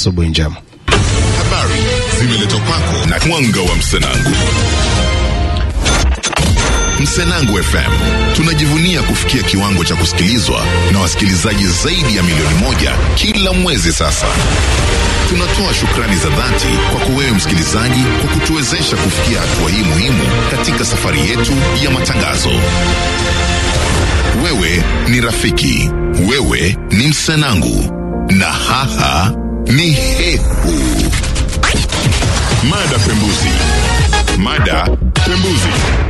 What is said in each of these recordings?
asubuhi njema. Habari zimeletwa kwako na mwanga wa Msenangu. Msenangu FM tunajivunia kufikia kiwango cha kusikilizwa na wasikilizaji zaidi ya milioni moja kila mwezi sasa. Tunatoa shukrani za dhati kwako wewe msikilizaji kwa kutuwezesha kufikia hatua hii muhimu katika safari yetu ya matangazo. Wewe ni rafiki, wewe ni Msenangu, na haha ni Hehu. Mada Pembuzi. Mada Pembuzi.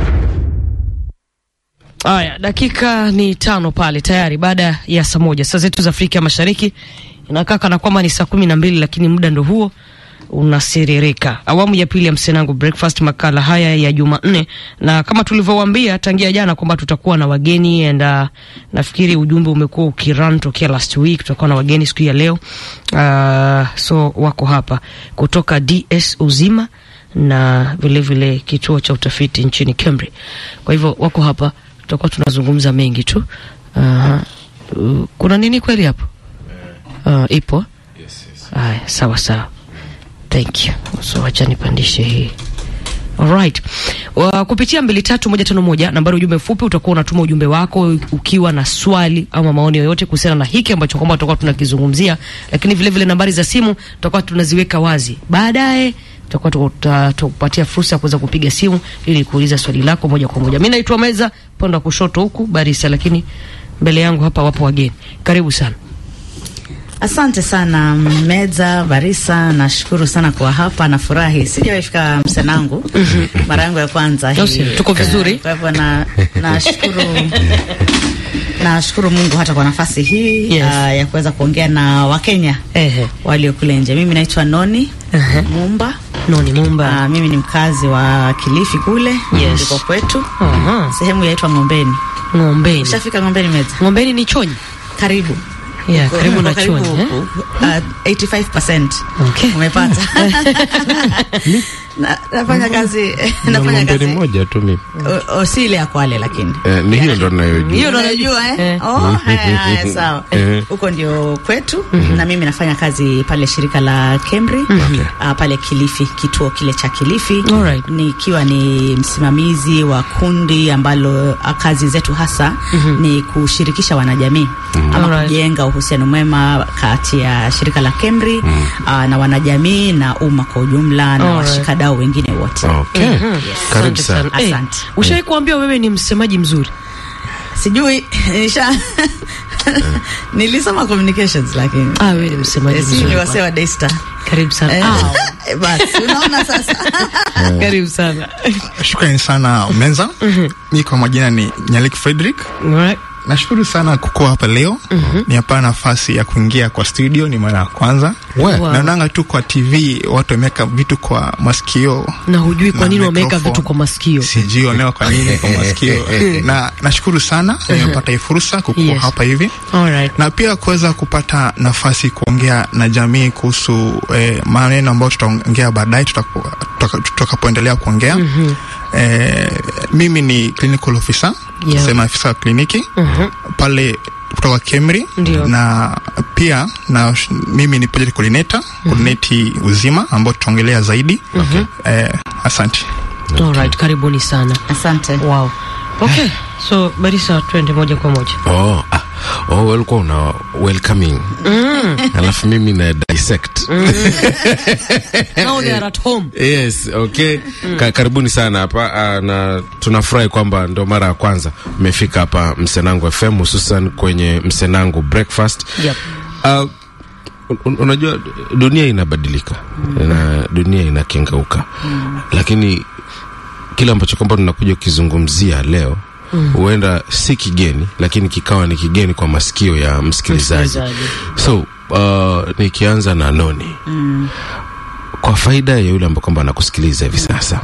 Haya, dakika ni tano pale tayari baada ya saa moja saa zetu za Afrika Mashariki. Inakaa kana kwamba ni saa kumi na mbili lakini muda ndo huo unasiririka. Awamu ya pili ya Msenangu Breakfast, makala haya ya Jumanne, na kama tulivyowaambia tangia jana kwamba tutakuwa na wageni and uh, nafikiri ujumbe umekuwa ukirun tokea last week. Tutakuwa na wageni siku ya leo uh, so wako hapa kutoka DS Uzima na vilevile vile kituo cha utafiti nchini Cambridge. Kwa hivyo wako hapa, tutakuwa tunazungumza mengi tu. Uh, uh, kuna nini kweli hapo? Uh, ipo haya, sawa sawa, thank you. So wacha nipandishe hii Alright. Uh, kupitia mbili tatu moja tano moja nambari ujumbe mfupi utakuwa unatuma ujumbe wako ukiwa na swali ama maoni yoyote kuhusiana na hiki ambacho kwamba tutakuwa tunakizungumzia, lakini vile vile nambari za simu tutakuwa tunaziweka wazi baadaye tutakuwa tukupatia fursa ya kuweza kupiga simu ili kuuliza swali lako moja kwa moja. Mimi naitwa Meza pande wa kushoto huku Barisa, lakini mbele yangu hapa wapo wageni. Karibu sana. Asante sana Meza Barisa, nashukuru sana kwa hapa, nafurahi. Sijawahi fika Msenangu, mara yangu ya kwanza hii. Tuko vizuri. Kwa hivyo na nashukuru nashukuru Mungu hata kwa nafasi hii Yes. uh, ya kuweza kuongea na Wakenya Ehe. walio kule nje. Mimi naitwa Noni Ehe. Mumba. Noni Mumba. Uh, mimi ni mkazi wa Kilifi kule Yes. ndiko kwetu, Aha. sehemu yaitwa Ng'ombeni. Ng'ombeni. Ushafika Ng'ombeni Meza? Ng'ombeni ni Chonyi. Karibu Yeah, karibu na Karibu Chonyi. eh? huku. Uh, 85% Okay. umepata. Na- nafanya kazi na nafanya ng'ombe kazi ni moja tu mimi. o, o, si ile ya Kwale lakini Eh, ni hiyo ndo ninayojua. Hiyo ndo unajua eh? Eh. Oh, haya, haya, sawa Eh. huko ndio kwetu na mimi nafanya kazi pale shirika la Kemri uh, pale Kilifi, kituo kile cha Kilifi Alright. nikiwa ni msimamizi wa kundi ambalo uh, kazi zetu hasa ni kushirikisha wanajamii ama Alright. kujenga uhusiano mwema kati ya shirika la Kemri uh, na wanajamii na umma kwa ujumla na Alright. washikadau wengine wote. Okay. Karibu Asante sana. Eh, Asante. Ushawahi kuambiwa wewe ni msemaji mzuri? Sijui nisha nilisoma communications lakini Ah, wewe ni msemaji Eh, si mzuri. ni wasee wa Daystar. Karibu sana. Eh, Ah, eh, basi unaona sasa. karibu sana. Shukrani sana Menza. Mi kwa majina ni Nyalik Frederick. Alright. Nashukuru sana kukuwa hapa leo. Niapa nafasi ya kuingia kwa studio, ni mara ya kwanza. We. Wow. Naonanga tu kwa TV watu wameweka vitu kwa masikio, Na hujui kwa Na nini wameweka microphone. vitu kwa masikio. sijui wameweka kwa nini kwa masikio, na nashukuru sana nimepata hii fursa kukuwa Yes. hapa hivi Alright. na pia kuweza kupata nafasi kuongea na jamii kuhusu eh, maneno ambayo tutaongea baadaye tutakapo- tutaka- tutakapoendelea kuongea eh, mimi ni clinical officer Yeah. sema afisa wa kliniki Mhm. pale kutoka Kemri Ndio. na pia na mimi ni project coordinator coordinate uzima ambao tutaongelea zaidi eh, asante Alright, karibuni sana. Asante. Wow. Okay. So, Barisa twende moja kwa moja. Oh, ah, oh, walikuwa una welcoming alafu mimi na dissect Now they are at home. yes okay Ka, karibuni sana hapa ah, na tunafurahi kwamba ndo mara ya kwanza mmefika hapa msenangu fm hususan kwenye msenangu breakfast Yep. Uh, un, unajua dunia inabadilika na dunia inakengeuka lakini kile ambacho kwamba tunakuja kukizungumzia leo huenda si kigeni lakini kikawa ni kigeni kwa masikio ya msikilizaji Msikilizaji. so uh, nikianza na noni kwa faida ya yule ambao kwamba anakusikiliza hivi sasa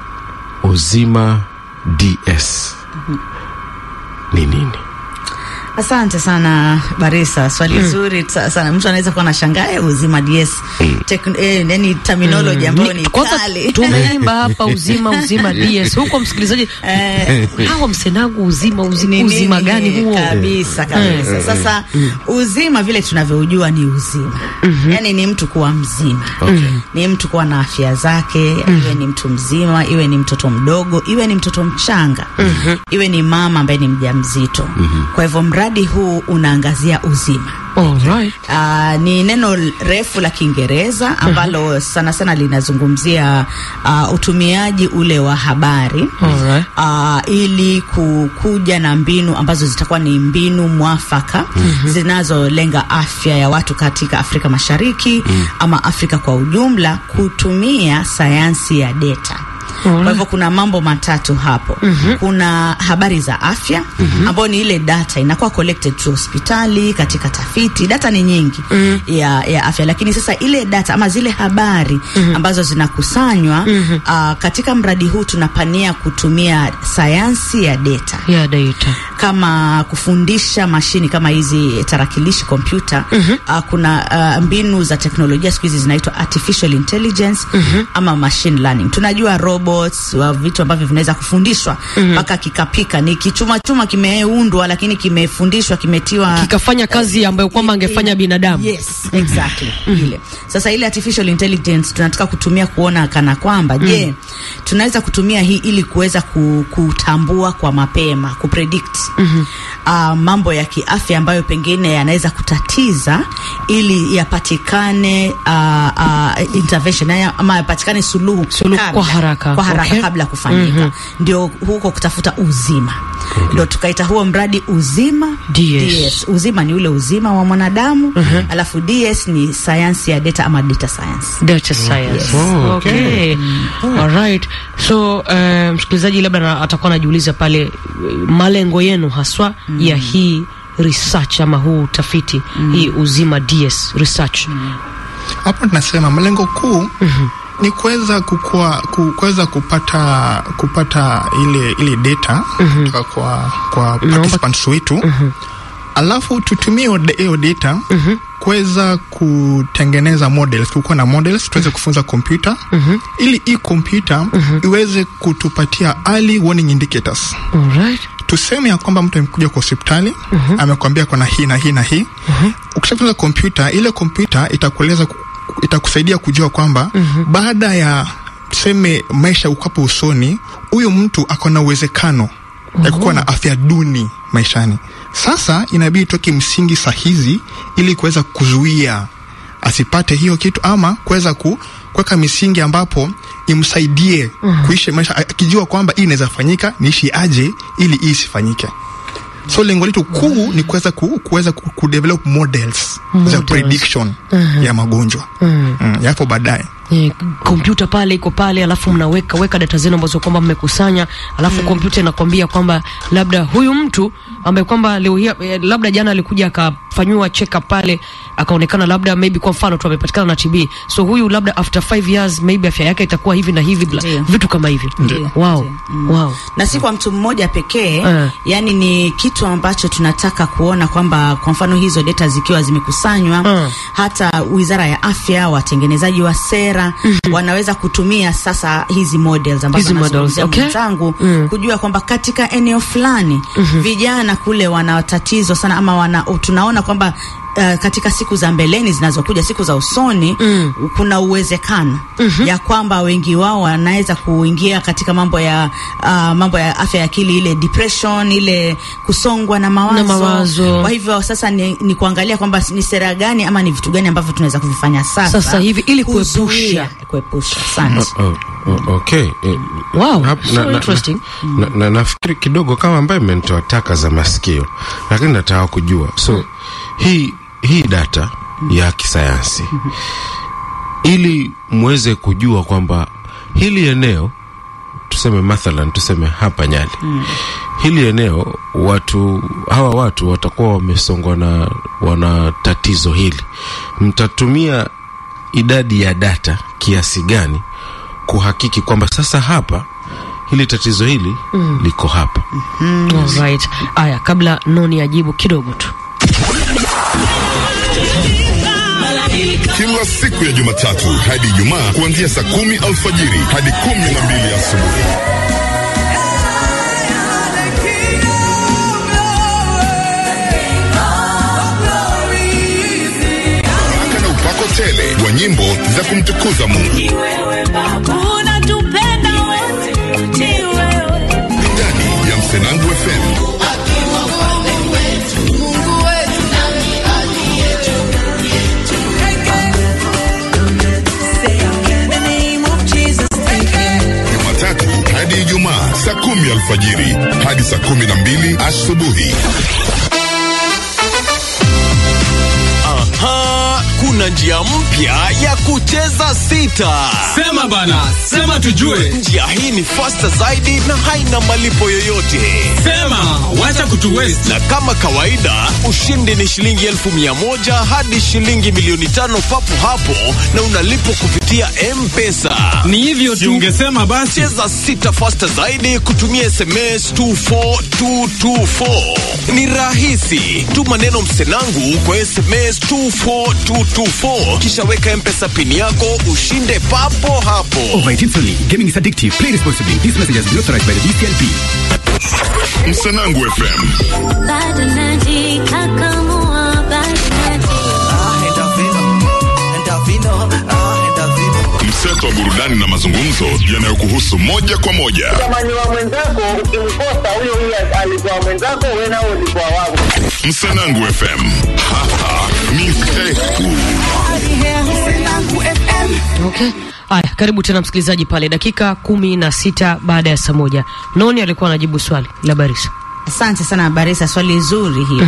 uzima ds ni nini Asante sana Barisa, swali zuri sa- sana. Mtu anaweza kuwa anashangaa eh, uzima DS Tekn- eh, yani terminology ambayo ni Kwanza kali tumeimba hapa uzima uzima DS huko, msikilizaji, Eh, hawa msenangu uzima uzima, ni uzima nini? gani huo? Kabisa kabisa. Sasa uzima vile tunavyoujua ni uzima, yaani ni mtu kuwa mzima, ni mtu kuwa na afya zake, iwe ni mtu mzima, iwe ni mtoto mdogo, iwe ni mtoto mchanga, iwe ni mama ambaye ni mjamzito. Kwa hivyo mradi huu unaangazia uzima. Alright. Uh, ni neno refu la Kiingereza ambalo sana sana linazungumzia uh, utumiaji ule wa habari Alright. uh, ili kukuja na mbinu ambazo zitakuwa ni mbinu mwafaka zinazolenga afya ya watu katika Afrika Mashariki ama Afrika kwa ujumla kutumia sayansi ya data. Kwa hivyo kuna mambo matatu hapo. Kuna habari za afya ambayo ni ile data inakuwa collected tu hospitali, katika tafiti. Data ni nyingi ya, ya afya, lakini sasa ile data ama zile habari ambazo zinakusanywa ah, katika mradi huu tunapania kutumia sayansi ya data Yeah, data. kama kufundisha mashini kama hizi tarakilishi kompyuta. Uh, kuna uh, mbinu za teknolojia siku hizi zinaitwa artificial intelligence ama machine learning. Tunajua robots wa vitu ambavyo vinaweza kufundishwa mpaka kikapika, ni kichuma chuma kimeundwa, lakini kimefundishwa, kimetiwa Kikafanya kazi ambayo kwamba angefanya binadamu. Yes, exactly. Ile. Sasa ile artificial intelligence tunataka kutumia kuona kana kwamba je, tunaweza kutumia hii ili kuweza ku, kutambua kwa mapema, kupredict uh, mambo ya kiafya ambayo pengine yanaweza kutatiza ili yapatikane uh, uh, intervention ya- ama yapatikane suluhu, Suluhu kabla- kwa haraka. kwa haraka Okay. kabla kufanyika. Ndio huko kutafuta uzima. Ndio tukaita huo mradi uzima DS. Uzima ni ule uzima wa mwanadamu alafu DS ni sayansi ya data ama data science. Data science. Oh, okay. Alright. So, uh, msikilizaji labda na- atakuwa anajiuliza pale eh, malengo yenu haswa ya hii research ama huu utafiti hii uzima DS research. hapo tunasema malengo kuu ni kuweza kukua ku- kuweza kupata kupata ile ile data kutoka kwa kwa participants wetu alafu tutumie hiyo da- hiyo data kuweza kutengeneza models kukuwa na models tuweze kufunza kompyuta ili hii kompyuta iweze kutupatia early warning indicators Alright. tuseme ya kwamba mtu amekuja kwa hospitali amekwambia kuna hii na hii na hii ukishafunza kompyuta ile kompyuta itakueleza ku- itakusaidia kujua kwamba baada ya tuseme maisha ukapo usoni huyu mtu ako na uwezekano ya kukuwa na afya duni maishani sasa inabidi toke msingi sahizi ili kuweza kuzuia asipate hiyo kitu ama kuweza ku, kuweka misingi ambapo imsaidie kuishi maisha akijua kwamba hii inaweza fanyika niishi aje ili hii isifanyike so lengo letu kuu ni kuweza ku, kuweza ku, kudevelop models, za Models. prediction ya magonjwa mm, yapo baadaye Eh, kompyuta pale iko pale, alafu mnaweka weka data zenu ambazo kwamba mmekusanya, alafu kompyuta inakwambia kwamba labda huyu mtu ambaye kwamba leo hii eh, labda jana alikuja akafanyiwa check up pale akaonekana labda maybe kwa mfano tu amepatikana na TB, so huyu labda after 5 years maybe afya yake itakuwa hivi na hivi, bla- Ndio. vitu kama hivyo. Ndio. Wow, Ndio. Mm. wow. na si kwa mtu mmoja pekee Eh. yani ni kitu ambacho tunataka kuona kwamba kwa mfano hizo data zikiwa zimekusanywa Mm. hata wizara ya afya watengenezaji wa sera wanaweza kutumia sasa hizi models ambazo Hizi models, anazungumzia okay. mwenzangu kujua kwamba katika eneo fulani vijana kule wana tatizo sana ama wana, tunaona kwamba Uh, katika siku za mbeleni zinazokuja siku za usoni kuna uwezekano ya kwamba wengi wao wanaweza kuingia katika mambo ya uh, mambo ya afya ya akili ile depression ile kusongwa na mawazo, Na mawazo. kwa hivyo sasa ni, ni kuangalia kwamba ni sera gani ama ni vitu gani ambavyo tunaweza kuvifanya sasa Sasa hivi ili kuzuia- kuepusha. kuepusha asante Oh, oh, okay. Eh, Wow, hap- so interesting. Na, na, nafikiri kidogo kama ambaye imenitoa taka za masikio, lakini nataka kujua so hii hii data ya kisayansi ili muweze kujua kwamba hili eneo tuseme mathalan tuseme hapa Nyali hili eneo watu hawa watu watakuwa wamesongwa na wana tatizo hili, mtatumia idadi ya data kiasi gani kuhakiki kwamba sasa hapa hili tatizo hili liko hapa Alright. Aya, kabla Noni ajibu kidogo tu. Kila siku ya Jumatatu hadi Ijumaa kuanzia saa kumi alfajiri hadi kumi na mbili asubuhi. Baraka na upako tele wa nyimbo za kumtukuza Mungu ndani ya Msenangu FM. Jumatatu hadi Ijumaa saa kumi alfajiri hadi saa kumi na mbili asubuhi. Aha, kuna njia mpya ya kucheza sita. Sema bana, sema tujue. Njia hii ni fasta zaidi na haina malipo yoyote. Sema, wacha kutu waste. Na kama kawaida, ushindi ni shilingi elfu mia moja hadi shilingi milioni tano papo hapo, na unalipwa kupitia M-Pesa. Ni hivyo tu. Ungesema basi. Cheza sita fasta zaidi kutumia SMS 24224. Ni rahisi. Tuma neno msenangu kwa SMS 24224 kisha weka mpesa pini yako ushinde papo hapo. Oh, my tips only. Gaming is addictive. Play responsibly. This message has been authorized by the DCLP. Msenangu FM. bado najikakamua, bado Mseto wa burudani na mazungumzo yanayokuhusu moja kwa moja. Jamani wa mwenzako ukimkosa huyo huyo alikuwa mwenzako, wewe nao ulikuwa wangu. Msenangu FM. Hapa ni Hehu. Okay. Aya, karibu tena msikilizaji pale, dakika kumi na sita baada ya saa moja. Noni alikuwa anajibu swali la Barisa. Asante sana Barisa, swali zuri hilo.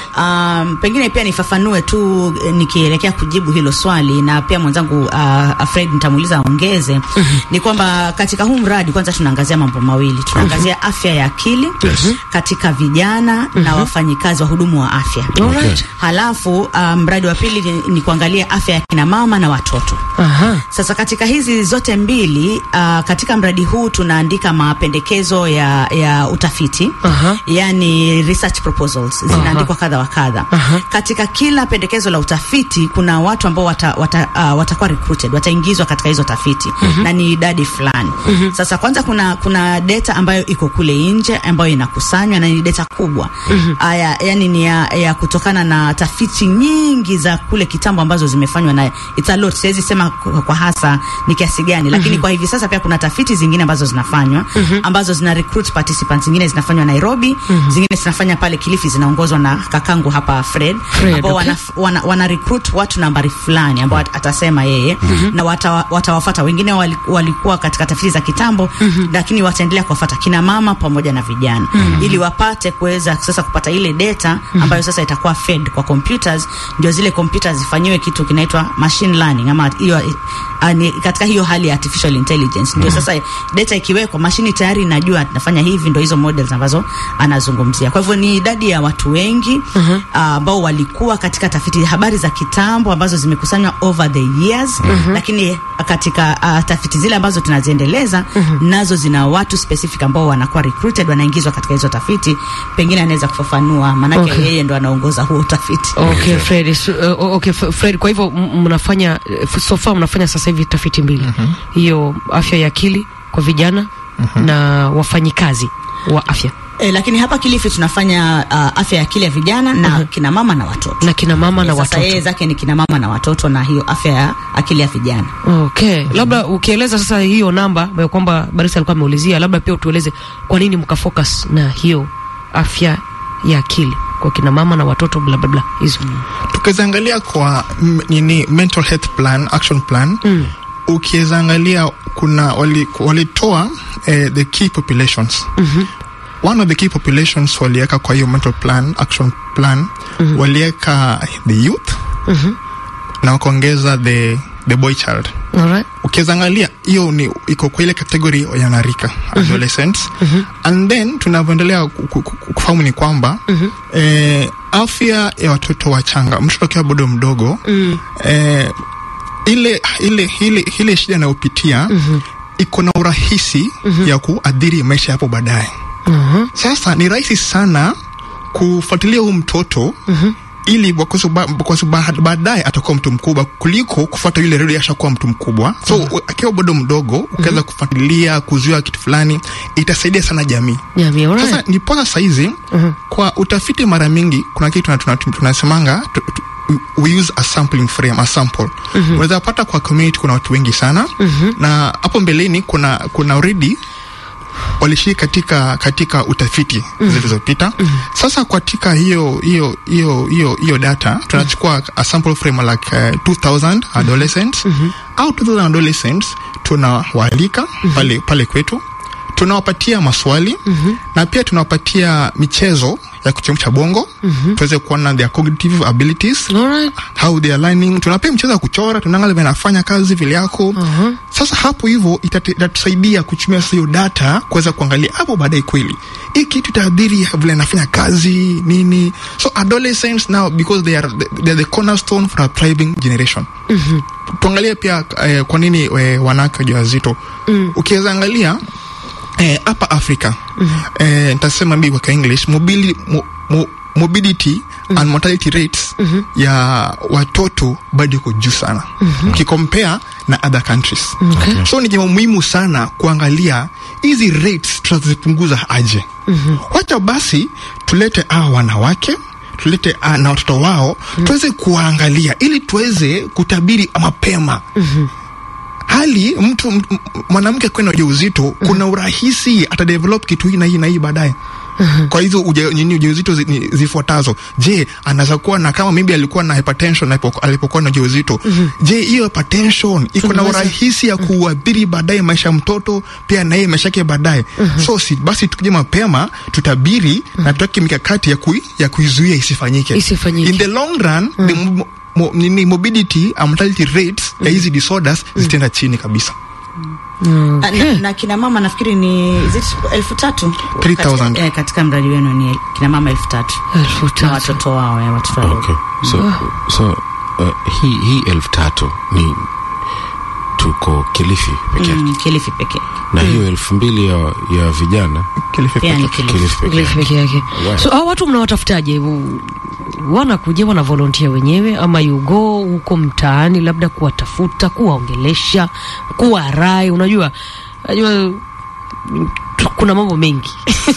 Um, pengine pia nifafanue tu eh, nikielekea kujibu hilo swali, na pia mwenzangu uh, Fred nitamuuliza aongeze. Ni kwamba katika huu mradi kwanza tunaangazia mambo mawili, tunaangazia afya ya akili katika vijana na wafanyikazi wa hudumu wa afya. Alright. Halafu uh, mradi wa pili ni, ni kuangalia afya ya kina mama na watoto. Aha. Sasa katika hizi zote mbili uh, katika mradi huu tunaandika mapendekezo ya, ya utafiti Aha. yani research proposals zinaandikwa kadha wa kadha. Katika kila pendekezo la utafiti kuna watu ambao wata, wata, uh, watakuwa recruited wataingizwa katika hizo tafiti na ni idadi fulani. Sasa kwanza kuna kuna data ambayo iko kule nje ambayo inakusanywa na ni data kubwa aya, yani ni ya, ya kutokana na tafiti nyingi za kule kitambo ambazo zimefanywa na it's a lot. Siwezi sema kwa, kwa hasa ni kiasi gani, lakini kwa hivi sasa pia kuna tafiti zingine ambazo zinafanywa ambazo zina recruit participants, zingine zinafanywa Nairobi, zingine zinafanya pale Kilifi, zinaongozwa na kakangu hapa Fred, Fred, ambao okay. wana, wana, wana recruit watu nambari fulani ambao at- atasema yeye na watawa- watawafata wengine wali- walikuwa katika tafiti za kitambo lakini wataendelea kuwafata kina mama pamoja na vijana ili wapate kuweza sasa kupata ile data ambayo sasa itakuwa fed kwa computers, ndio zile computers zifanyiwe kitu kinaitwa machine learning ama hiyo ah, ni katika hiyo hali ya artificial intelligence ndio sasa data ikiwekwa mashini tayari inajua nafanya hivi, ndio hizo models ambazo anazungumzia. Kwa hivyo ni idadi ya watu wengi ah, ambao walikuwa katika tafiti habari za kitambo ambazo zimekusanywa over the years, lakini katika uh, tafiti zile ambazo tunaziendeleza nazo zina watu specific ambao wanakuwa recruited wanaingizwa katika hizo tafiti. Pengine anaweza kufafanua, maanake Okay. yeye ndo anaongoza huo utafiti. Okay, Fred, su- uh, okay, F- Fred, kwa hivyo m- mnafanya uh, so far mnafanya sasa hivi tafiti mbili. Hiyo afya ya akili kwa vijana na wafanyikazi wa afya E, lakini hapa Kilifi tunafanya uh, afya ya akili ya vijana na kina mama na watoto. na kina mama na Sasa watoto. yeye zake ni kina mama na watoto na hiyo afya ya akili ya vijana. Okay, labda ukieleza sasa hiyo namba ambayo kwamba Barisa alikuwa ameulizia, labda pia utueleze kwa nini mkafocus na hiyo afya ya akili kwa kina mama na watoto bla bla bla hizo. tukizaangalia kwa m- nini mental health plan action plan mm. ukiwezaangalia kuna wali- walitoa eh, the key populations mm-hmm. one of the key populations waliweka kwa hiyo mental plan action plan mm-hmm. waliweka the youth mm-hmm. na wakaongeza the, the boy child Alright. ukiwezaangalia hiyo ni iko kwa ile kategori ya wanarika adolescents and then tunavyoendelea ku- ku- ku- kufahamu ni kwamba eh, afya ya watoto wachanga mtoto akiwa bado mdogo eh, ile ile ile ile shida anayopitia iko na urahisi ya kuadhiri maisha yapo baadaye. Sasa ni rahisi sana kufuatilia huu mtoto ili kwa sababu kwa sababu baadaye atakuwa mtu mkubwa kuliko kufuata yule redio ashakuwa mtu mkubwa. So u- akiwa bado mdogo ukiweza kufuatilia kuzuia kitu fulani itasaidia sana jamii. Jamii, alright. Sasa niposa saizi kwa utafiti, mara mingi kuna kitu tuna- tuna- tunasemanga tu- tu- we use a sampling frame, a sample. Unaweza pata kwa community kuna watu wengi sana na hapo mbeleni kuna kuna already walishiriki katika katika utafiti zilizopita. Sasa katika hiyo hiyo hiyo hiyo hiyo data tunachukua a sample frame like uh, 2000 adolescents au 2000 adolescents tunawaalika pale pale kwetu tunawapatia maswali na pia tunawapatia michezo ya kuchemsha bongo tuweze kuona their cognitive abilities Alright. how they are learning. Tunapea mchezo wa kuchora, tunaangalia vile anafanya kazi vile yako. Sasa hapo hivyo itate- itatusaidia kutumia sasa hiyo data kuweza kuangalia hapo baadaye kweli hii kitu itaadhiri vile anafanya kazi nini. So adolescents now because they are the, they are the cornerstone for a thriving generation. Tuangalie pia eh, kwa nini eh, wanawake wajawazito ukiweza angalia eh, hapa Afrika eh, nitasema mbi kwa English mobili, mo, mo, mobility and mortality rates ya watoto bado iko juu sana ukikompea na other countries so ni jambo muhimu sana kuangalia hizi rates tutazipunguza aje wacha basi tulete hawa wanawake tulete ah, na watoto wao tuweze kuwaangalia ili tuweze kutabiri mapema hali mtu m- m- mwanamke kwenda ujauzito kuna urahisi atadevelop kitu hii na hii na hii baadaye kwa hizo uja, nini ujauzito zi, ni- zifuatazo je anaweza kuwa na kama maybe alikuwa na hypertension alipo- alipokuwa na ujauzito je hiyo hypertension iko na Tunaweza- urahisi ya kuadhiri baadaye maisha ya mtoto pia na yeye maisha yake baadaye so si, basi tukuje mapema tutabiri na tuweke mikakati ya, kui, ya kuizuia isifanyike Isifanyike. in the long run the mo, mo, nini morbidity and mortality rates ya hizi disorders zitaenda chini kabisa Na, na, na kina mama nafikiri ni is it elfu tatu 3,000. katika, eh, katika mradi wenu ni kina mama elfu tatu Elfu na tatu. watoto wao eh, watoto wadogo. Okay. So, so uh, hii hii elfu tatu ni tuko Kilifi peke yake Mm, Kilifi pekee na hiyo elfu mbili ya, ya vijana Kilifi pia pekee. ni Kilifi. Kilifi peke Kilifi yake. peke yake. Wow. So hao watu mnawatafutaje? U- Wanakuja wana volunteer wenyewe ama you go huko mtaani labda kuwatafuta, kuwaongelesha, kuwa rai, unajua unajua mm, tu- kuna mambo mengi.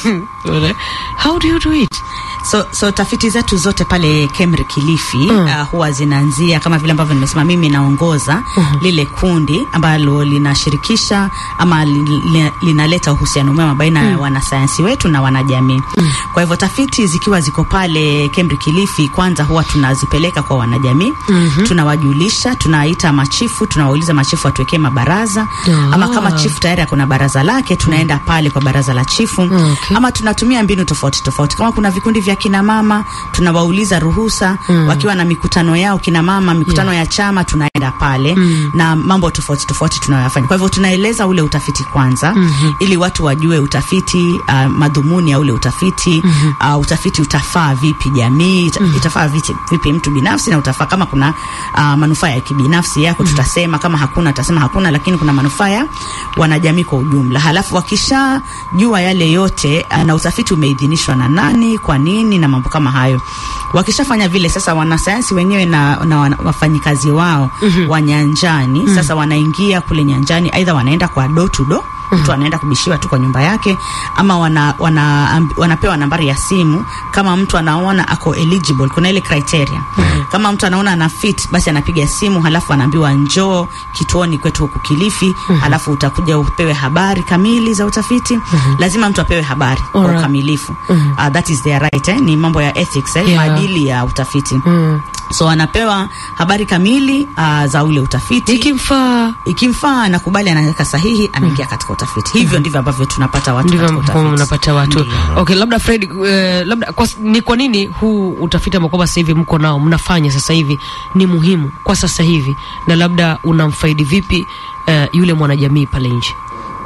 How do you do it? So, so tafiti zetu zote pale KEMRI Kilifi uh, huwa zinaanzia kama vile ambavyo nimesema, mimi naongoza lile kundi ambalo linashirikisha ama li, li, linaleta uhusiano mwema baina ya wanasayansi wetu na wanajamii. Kwa hivyo tafiti zikiwa ziko pale KEMRI Kilifi, kwanza huwa tunazipeleka kwa wanajamii, tunawajulisha, tunaita machifu, tunawauliza machifu watuwekee mabaraza ama kama chifu tayari akona baraza lake, tunaenda pale kwa baraza la chifu Okay. ama tunatumia mbinu tofauti tofauti. Kama kuna vikundi vya kina mama tunawauliza ruhusa wakiwa na mikutano yao kina mama, mikutano ya chama, tunaenda pale na mambo tofauti tofauti tunayoyafanya. Kwa hivyo tunaeleza ule utafiti kwanza, ili watu wajue utafiti, uh, madhumuni ya ule utafiti, uh, utafiti utafaa vipi jamii, ita- itafaa vipi, vipi mtu binafsi na utafaa kama kuna uh, manufaa ya kibinafsi yako tutasema, kama hakuna tutasema hakuna, lakini kuna manufaa ya wanajamii kwa ujumla. Halafu wakishajua yale yote uh, na utafiti umeidhinishwa na nani, kwa nini na mambo kama hayo, wakishafanya vile, sasa wanasayansi wenyewe na, na wana- wafanyikazi wao wa nyanjani sasa wanaingia kule nyanjani, aidha wanaenda kwa door to door mtu anaenda kubishiwa tu kwa nyumba yake ama wana, wana, amb- wanapewa nambari ya simu kama mtu anaona ako eligible kuna ile criteria kama mtu anaona ana fit basi anapiga simu halafu anaambiwa njoo kituoni kwetu huku Kilifi halafu utakuja upewe habari kamili za utafiti lazima mtu apewe habari kwa Alright. ukamilifu uh, that is their right eh? ni mambo ya ethics eh? Yeah. maadili ya utafiti so anapewa habari kamili uh, za ule utafiti Ikimfaa ikimfaa anakubali anaweka sahihi anaingia katika utafiti hivyo ndivyo ambavyo tunapata watu ndivyo katika ambavyo utafiti mnapata watu. Ndiyo. Okay, labda Fred, eh, labda kwa, ni kwa nini huu utafiti ambao kwamba sasa hivi mko nao mnafanya sasa hivi ni muhimu kwa sasa hivi, na labda unamfaidi vipi eh, yule mwanajamii pale nje?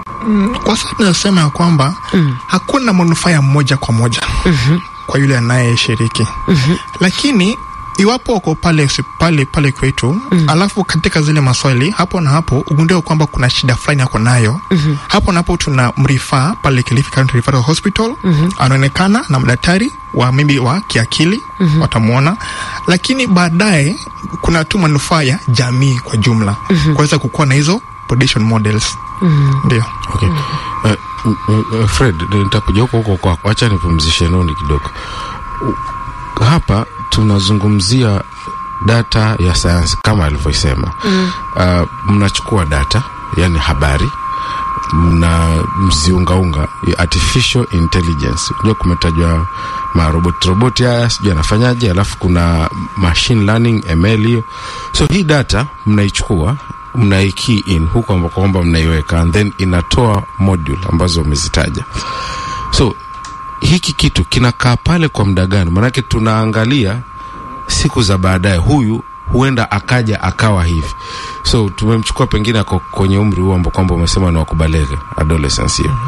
kwa sasa tunasema ya kwamba hakuna manufaa ya moja kwa moja kwa yule anayeshiriki lakini iwapo uko pale hosi- pale pale kwetu mm. alafu katika zile maswali hapo na hapo ugundue kwamba kuna shida fulani ako nayo mm-hmm. hapo na hapo tuna mrifaa pale Kilifi County Referral Hospital mm-hmm. anaonekana na madaktari wa maybe wa kiakili mm-hmm. watamwona, lakini baadaye kuna tu manufaa ya jamii kwa jumla mm-hmm. kuweza kukuwa na hizo prediction models mm-hmm. ndio Okay. Uh, uh, uh, Fred, nitakuja huko huko kwako, acha nipumzishe noni kidogo. U- Hapa tunazungumzia data ya sayansi kama alivyosema. mm. Uh, mnachukua data, yani habari mna mziungaunga ya artificial intelligence. Unajua kumetajwa maroboti roboti haya sijui anafanyaje, alafu kuna machine learning ML hiyo. So hii data mnaichukua mnai key in huko ambako kwamba mnaiweka and then inatoa module ambazo umezitaja. So hiki kitu kinakaa pale kwa muda gani? Maanake tunaangalia siku za baadaye, huyu huenda akaja akawa hivi. So tumemchukua pengine ako kwenye umri huo ambao kwamba umesema ni wakubalege adolescence hiyo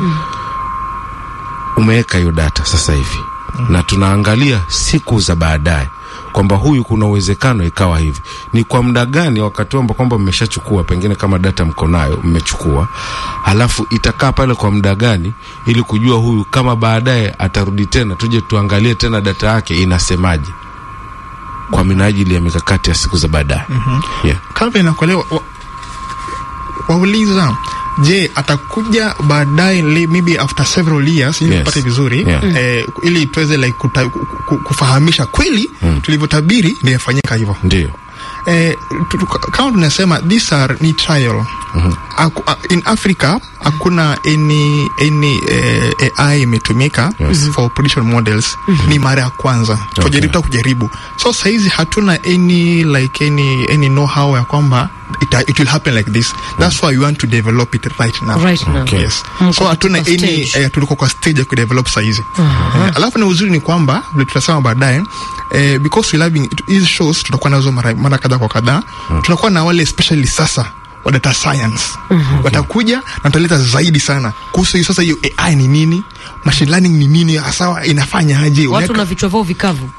umeweka hiyo data sasa hivi na tunaangalia siku za baadaye kwamba huyu kuna uwezekano ikawa hivi. Ni kwa muda gani wakati huo ambao kwamba mmeshachukua, pengine kama data mko nayo mmechukua, halafu itakaa pale kwa muda gani, ili kujua huyu kama baadaye atarudi tena, tuje tuangalie tena data yake inasemaje, kwa minajili ya mikakati ya siku za baadaye. mm-hmm. yeah. kama inakuelewa wa, wauliza je atakuja baadaye li- maybe after several years ili Yes. tupate vizuri Yeah. eh, ili tuweze like kuta, ku- ku- kufahamisha kweli mm. tulivyotabiri ndio imefanyika hivyo Ndio. eh, tu- tu- kama tunasema these are ni trial mm-hmm. Aku, a, in Africa hakuna any, any eh, AI imetumika Yes. for prediction models mm-hmm. ni mara ya kwanza Okay. kujaribu ta kujaribu so saizi hatuna any like any, any know how ya kwamba it, it will happen like this that's why we want to develop it right now Right now. Okay. yes Mko so hatuna katika any stage. eh, tuliko kwa stage ya kudevelop saizi eh, alafu na uzuri ni kwamba vile tutasema baadaye eh, because we having hizi shows tutakuwa nazo mara, mara kadhaa kwa kadhaa tunakuwa na wale especially sasa wa data science watakuja na tutaleta zaidi sana kuhusu hiyo sasa hiyo AI ni nini machine learning ni nini hasa inafanya aje watu Unaweka- na vichwa vyao vikavu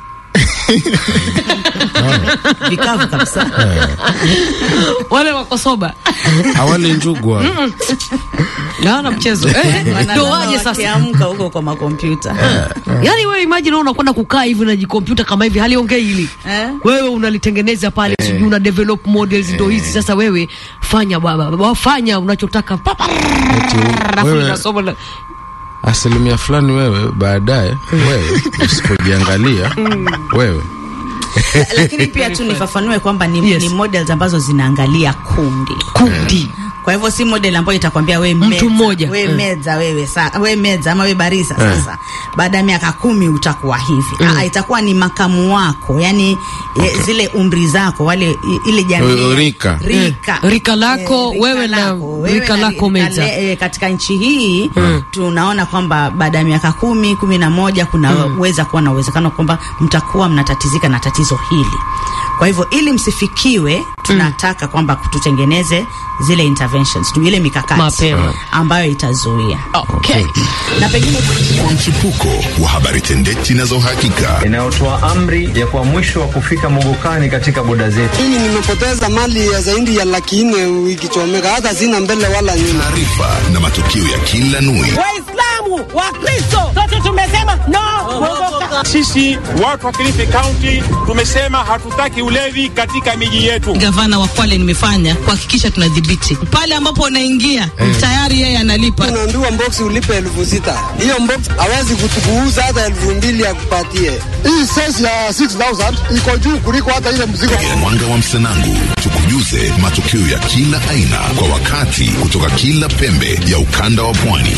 vikavu kabisa wale wako soba Awali njugu hao. naona mchezo Eh, ndio waje sasa wakiamka huko kwa makompyuta yaani wewe imagine wewe unakwenda kukaa hivi na jikompyuta kama hivi haliongei hili Eh? wewe unalitengeneza pale sijui una develop models ndo hizi sasa wewe fanya baba baba, fanya unachotaka Pa, pa, Eti alafu wewe linasoma na- asilimia fulani wewe baadaye wewe usipojiangalia wewe lakini pia tu nifafanue kwamba ni, Yes. ni models ambazo zinaangalia kundi kundi kwa hivyo si model ambayo itakwambia we Mtu meza, mmoja. we Mm. meza wewe sa, we meza ama we barisa sasa baada ya miaka kumi utakuwa hivi mm. itakuwa ni makamu wako yani okay. zile umri zako wale i- ile jamii Uh, rika. rika, Mm. Rika lako, wewe na rika lako meza. le- eh, katika nchi hii tunaona kwamba baada ya miaka kumi kumi na moja kunaweza kuwa na uwezekano kwamba mtakuwa mnatatizika na tatizo hili kwa hivyo ili msifikiwe tunataka kwamba tutengeneze zile interventions tu ile mikakati Mapema. ambayo itazuia okay. na pengine kwa mchipuko wa habari tendeti na za uhakika inayotoa amri ya kwa mwisho wa kufika mogokani katika boda zetu. Mimi nimepoteza mali ya zaidi ya laki nne ikichomeka, hata sina mbele wala nyuma. taarifa na matukio ya kila nui Waislamu, Wakristo, sote tumesema no kuogoka. Sisi watu wa Kilifi County tumesema hatutaki ulevi katika miji yetu. gavana wa Kwale nimefanya kuhakikisha tunadhibiti pale ambapo unaingia tayari yeye analipa. Unaambiwa mboksi ulipe elfu sita hiyo mboksi hawezi kutukuuza hata elfu mbili ya kupatie. Hii sensi ya 6000 iko juu kuliko hata ile mzigo. mwanga wa msanangu tukujuze matukio ya kila aina kwa wakati kutoka kila pembe ya ukanda wa pwani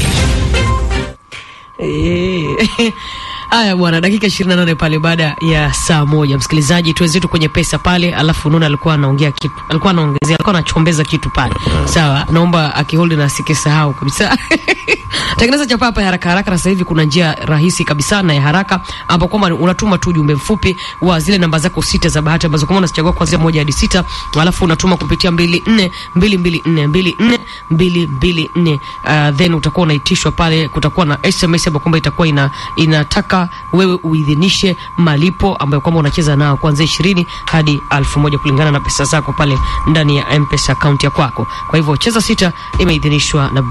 Eh, Haya bwana, dakika 28 pale baada ya saa moja. Msikilizaji, tuwenzetu kwenye pesa pale, alafu Nuna alikuwa anaongea kitu, alikuwa anaongezea, alikuwa anachombeza kitu pale. Sawa, naomba akihold na asikisahau kabisa. Tengeneza chapa hapa ya haraka haraka, na sasa hivi kuna njia rahisi kabisa na ya haraka ambapo kwamba unatuma tu ujumbe mfupi wa zile namba zako sita za bahati ambazo kama unazichagua kuanzia moja hadi sita, alafu unatuma kupitia mbili nne mbili mbili nne mbili nne mbili mbili nne uh, then utakuwa unaitishwa pale, kutakuwa na SMS ambayo kwamba itakuwa ina inataka inafaa wewe uidhinishe malipo ambayo kwamba unacheza nao kuanzia ishirini hadi alfu moja kulingana na pesa zako pale ndani ya mpesa akaunti ya kwako kwa hivyo cheza sita imeidhinishwa na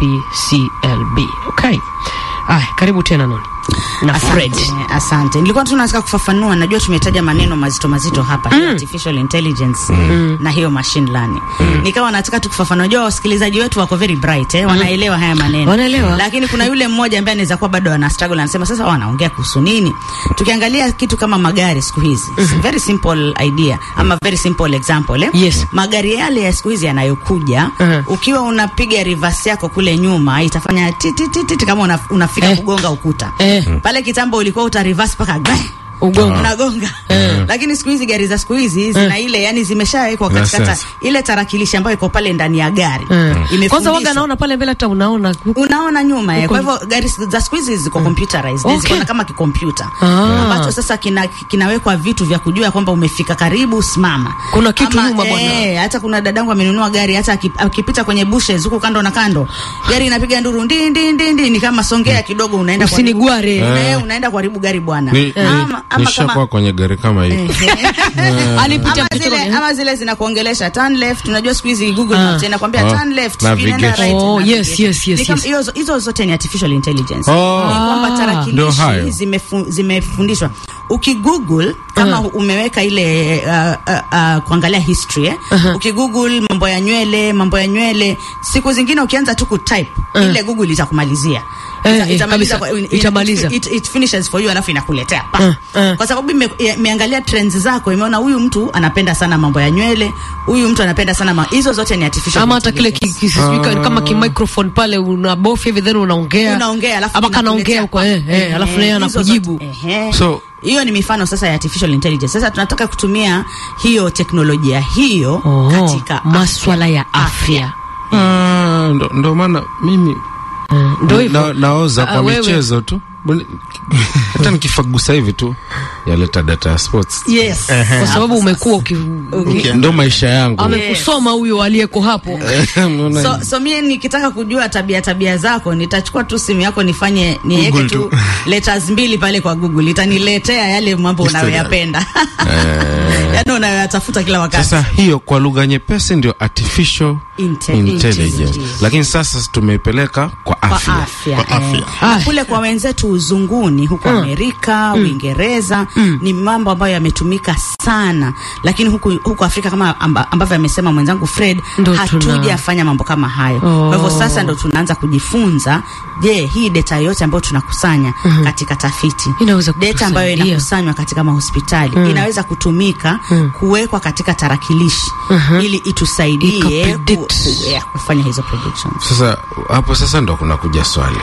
bclb okay aya karibu tena noni na fred Asante, asante. Nilikuwa tu nataka kufafanua, najua tumetaja maneno mazito mazito hapa mm. artificial intelligence mm. na hiyo machine learning mm. nikawa nataka tu kufafanua. Unajua wasikilizaji wetu wako very bright eh, wanaelewa haya maneno Wanaelewa. lakini kuna yule mmoja ambaye anaweza kuwa bado ana struggle, anasema sasa wanaongea kuhusu nini? Tukiangalia kitu kama magari siku hizi mm very simple idea ama very simple example eh? Yes. magari yale ya siku hizi yanayokuja Mhm. ukiwa unapiga reverse yako kule nyuma itafanya titi titi kama una, unafika Eh. kugonga ukuta Eh. pale kitambo ulikuwa uta reverse paka gwe Ugonga. unagonga lakini siku hizi gari za siku hizi zina ile yani zimeshawekwa Ina katika ta, sense. ile tarakilishi ambayo iko pale ndani ya gari Mm. Imefundishwa. kwanza waga naona pale mbele hata unaona unaona nyuma eh. Uko- Kwa hivyo gari za siku hizi ziko computerized, Okay. ziko na kama kikompyuta Ah. ambacho sasa kina, kinawekwa vitu vya kujua kwamba umefika karibu, simama. Kuna kitu Ama, nyuma bwana. Eh, hata kuna dadangu amenunua gari, hata aki- akipita kwenye bushes huku kando na kando, gari inapiga nduru ndi ndi ndi ndi, ni kama songea kidogo, unaenda kwa Usinigware. eh, unaenda kuharibu gari bwana. Ni- ni- Ama, ama nishakuwa kama kwenye gari kama hii alipita ama mtoto zile, wake. ama zile zinakuongelesha turn left. Unajua siku hizi Google Ah. Maps inakwambia Ah. turn left, sijui nenda Navigation. right, Oh, navigation. yes, yes, yes, Ni kama- yes. hizo- Hizo zote ni artificial intelligence. Oh. Ni kwamba Ndio tarakilishi hayo. zimefu, zimefundishwa. Ukigoogle kama Uh-huh. umeweka ile uh, uh, uh, kuangalia history eh? Uh-huh. Ukigoogle mambo ya nywele, mambo ya nywele, siku zingine ukianza tu kutype Uh. ile Google itakumalizia. Eh, Ita- eh, itamaliza kabisa. kwa- in- Itamaliza. It, it finishes for you alafu inakuletea pa. Uh, uh. Kwa sababu ime- ya- imeangalia trends zako, imeona huyu mtu anapenda sana mambo ya nywele, huyu mtu anapenda sana ma... hizo zote ni artificial ama hata kile ki- intelligence. ki- sijui ka- kama ki microphone pale unabofya hivi then unaongea unaongea alafu ama inakuletea kanaongea huko eh, eh, Ehe, alafu naye hizo anakujibu zote, ehe. so hiyo ni mifano sasa ya artificial intelligence. Sasa tunataka kutumia hiyo teknolojia hiyo Oh, katika maswala ya afya ah, ndo, ndo maana mimi ndo hivyo na, naoza Ah, kwa wewe. michezo tu Buni- hata nikifagusa hivi tu yaleta data ya sports Yes. kwa sababu umekuwa uki, ndo maisha yangu amekusoma huyo aliyeko hapo Unaona? So, so mie nikitaka kujua tabia tabia zako nitachukua tu simu yako nifanye niweke Google tu tu. letters mbili pale kwa Google itaniletea yale mambo Historia. unayoyapenda yaani unayoyatafuta kila wakati sasa hiyo kwa lugha nyepesi ndio artificial Inte- intelligence intelligence. lakini sasa tumeipeleka kwa kwa afya afya, Kwa afya. Eh. Na kule kwa wenzetu uzunguni huko Amerika, Uingereza ni mambo ambayo yametumika sana, lakini huku, huku Afrika kama amba, ambavyo amesema mwenzangu Fred, Ndo hatujafanya mambo kama hayo. Kwa hivyo sasa ndo tunaanza kujifunza, je, hii data yote ambayo tunakusanya katika tafiti, Inaweza data ambayo kutusaidia. inakusanywa katika mahospitali inaweza kutumika kuwekwa katika tarakilishi ili itusaidie ku, Ikapredict. ku, yeah, kufanya hizo predictions. sasa hapo sasa ndo kunakuja swali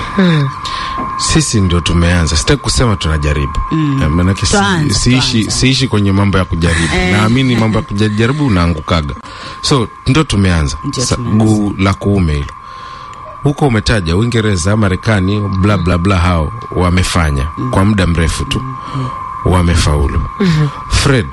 sisi ndio tumeanza sitaki kusema tunajaribu mm. maanake si, Tuanze, siishi, tuanze. siishi kwenye mambo ya kujaribu Eh. naamini mambo ya kujaribu unaangukaga so ndo tumeanza Ndio Sa- tumeanza. guu la kuume hilo huko umetaja uingereza marekani bla bla bla hao wamefanya kwa muda mrefu tu wamefaulu fred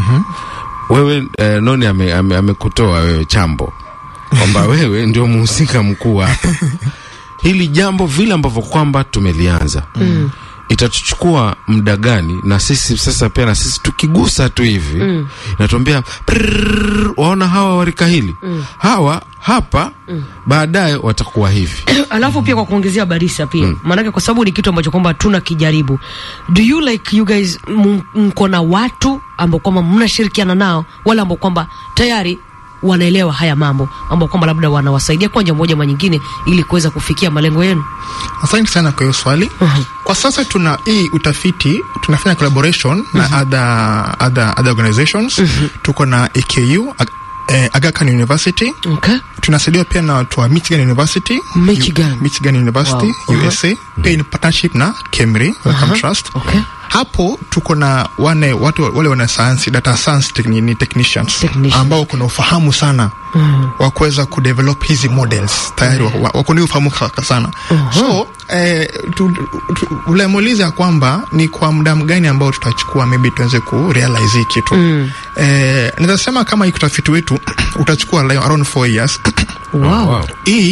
wewe eh, noni amekutoa ame, amekutoa wewe chambo kwamba wewe ndio mhusika mkuu hapa hili jambo vile ambavyo kwamba tumelianza mm. itatuchukua muda gani na sisi sasa pia na sisi tukigusa tu hivi mm. inatuambia "Prrrr, waona hawa warika hili mm. hawa hapa mm. baadaye watakuwa hivi alafu pia kwa kuongezea barisa pia maanake kwa sababu ni kitu ambacho kwamba tuna kijaribu do you like you guys m- mko na watu ambao kwamba mnashirikiana nao wale ambao kwamba tayari wanaelewa haya mambo ambao kwamba labda wanawasaidia kwa njia moja ama nyingine ili kuweza kufikia malengo yenu Asante sana kwa hiyo swali. Kwa sasa tuna hii utafiti tunafanya collaboration na other, other, other organizations. Tuko na AKU Ag eh, Aga Khan University. okay. Tunasaidiwa pia na watu wa Michigan University. Michigan. U, Michigan University Wow. USA. Pia in partnership na KEMRI Wellcome Trust. Okay. Hapo tuko na wane watu wale wana science data science techni, ni technicians, Technicians. ambao kuna ufahamu sana wa kuweza kudevelop hizi models tayari wa- wa- wako ni ufahamu ka- sana so eh, tu, tu, ulemuuliza kwamba ni kwa muda mgani ambao tutachukua maybe tuanze ku realize hii kitu mm. eh, naweza sema kama hii utafiti wetu utachukua like around four years wow. hii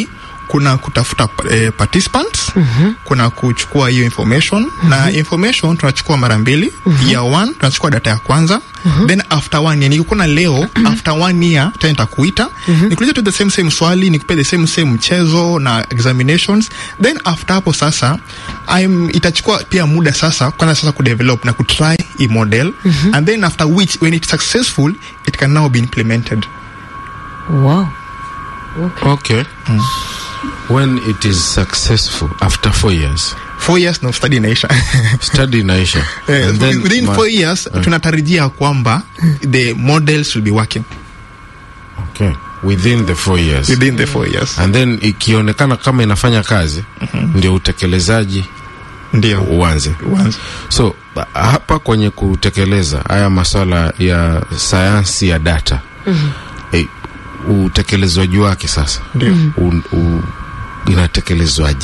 kuna kutafuta eh, participants kuna kuchukua hiyo information na information tunachukua mara mbili year one tunachukua data ya kwanza then after one year nikikuona leo after one year tena nitakuita nikuulize tu the same same swali nikupe the same same mchezo na examinations then after hapo sasa I'm, itachukua pia muda sasa kwanza sasa kudevelop na kutry i model and then after which when it's successful it can now be implemented wow okay when it is successful after four years four years no study inaisha study inaisha Eh, And then within ma- four years Eh. tunatarajia kwamba the models will be working okay within the four years within the four years and then ikionekana kama inafanya kazi ndio utekelezaji ndio uanze Uanze. so ba- hapa kwenye kutekeleza haya maswala ya sayansi ya data eh, utekelezwaji wake sasa Ndio. u, u, inatekelezwaje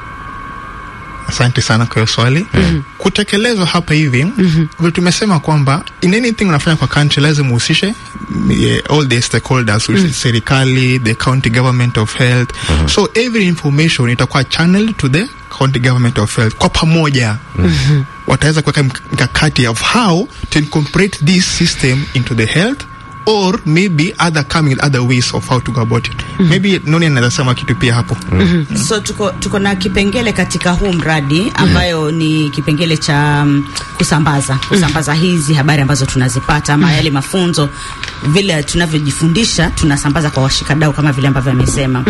asante sana kwa hiyo swali kutekelezwa hapa hivi vile tumesema kwamba in anything unafanya kwa country lazima uhusishe eh, all the stakeholders which is serikali the county government of health so every information itakuwa channeled to the county government of health kwa pamoja wataweza kuweka mk- mkakati of how to incorporate this system into the health or maybe other coming other ways of how to go about it maybe noni anaweza sema kitu pia hapo so tuko, tuko na kipengele katika huu mradi ambayo ni kipengele cha um, kusambaza kusambaza hizi habari ambazo tunazipata ama yale mafunzo vile tunavyojifundisha tunasambaza kwa washikadau kama vile ambavyo amesema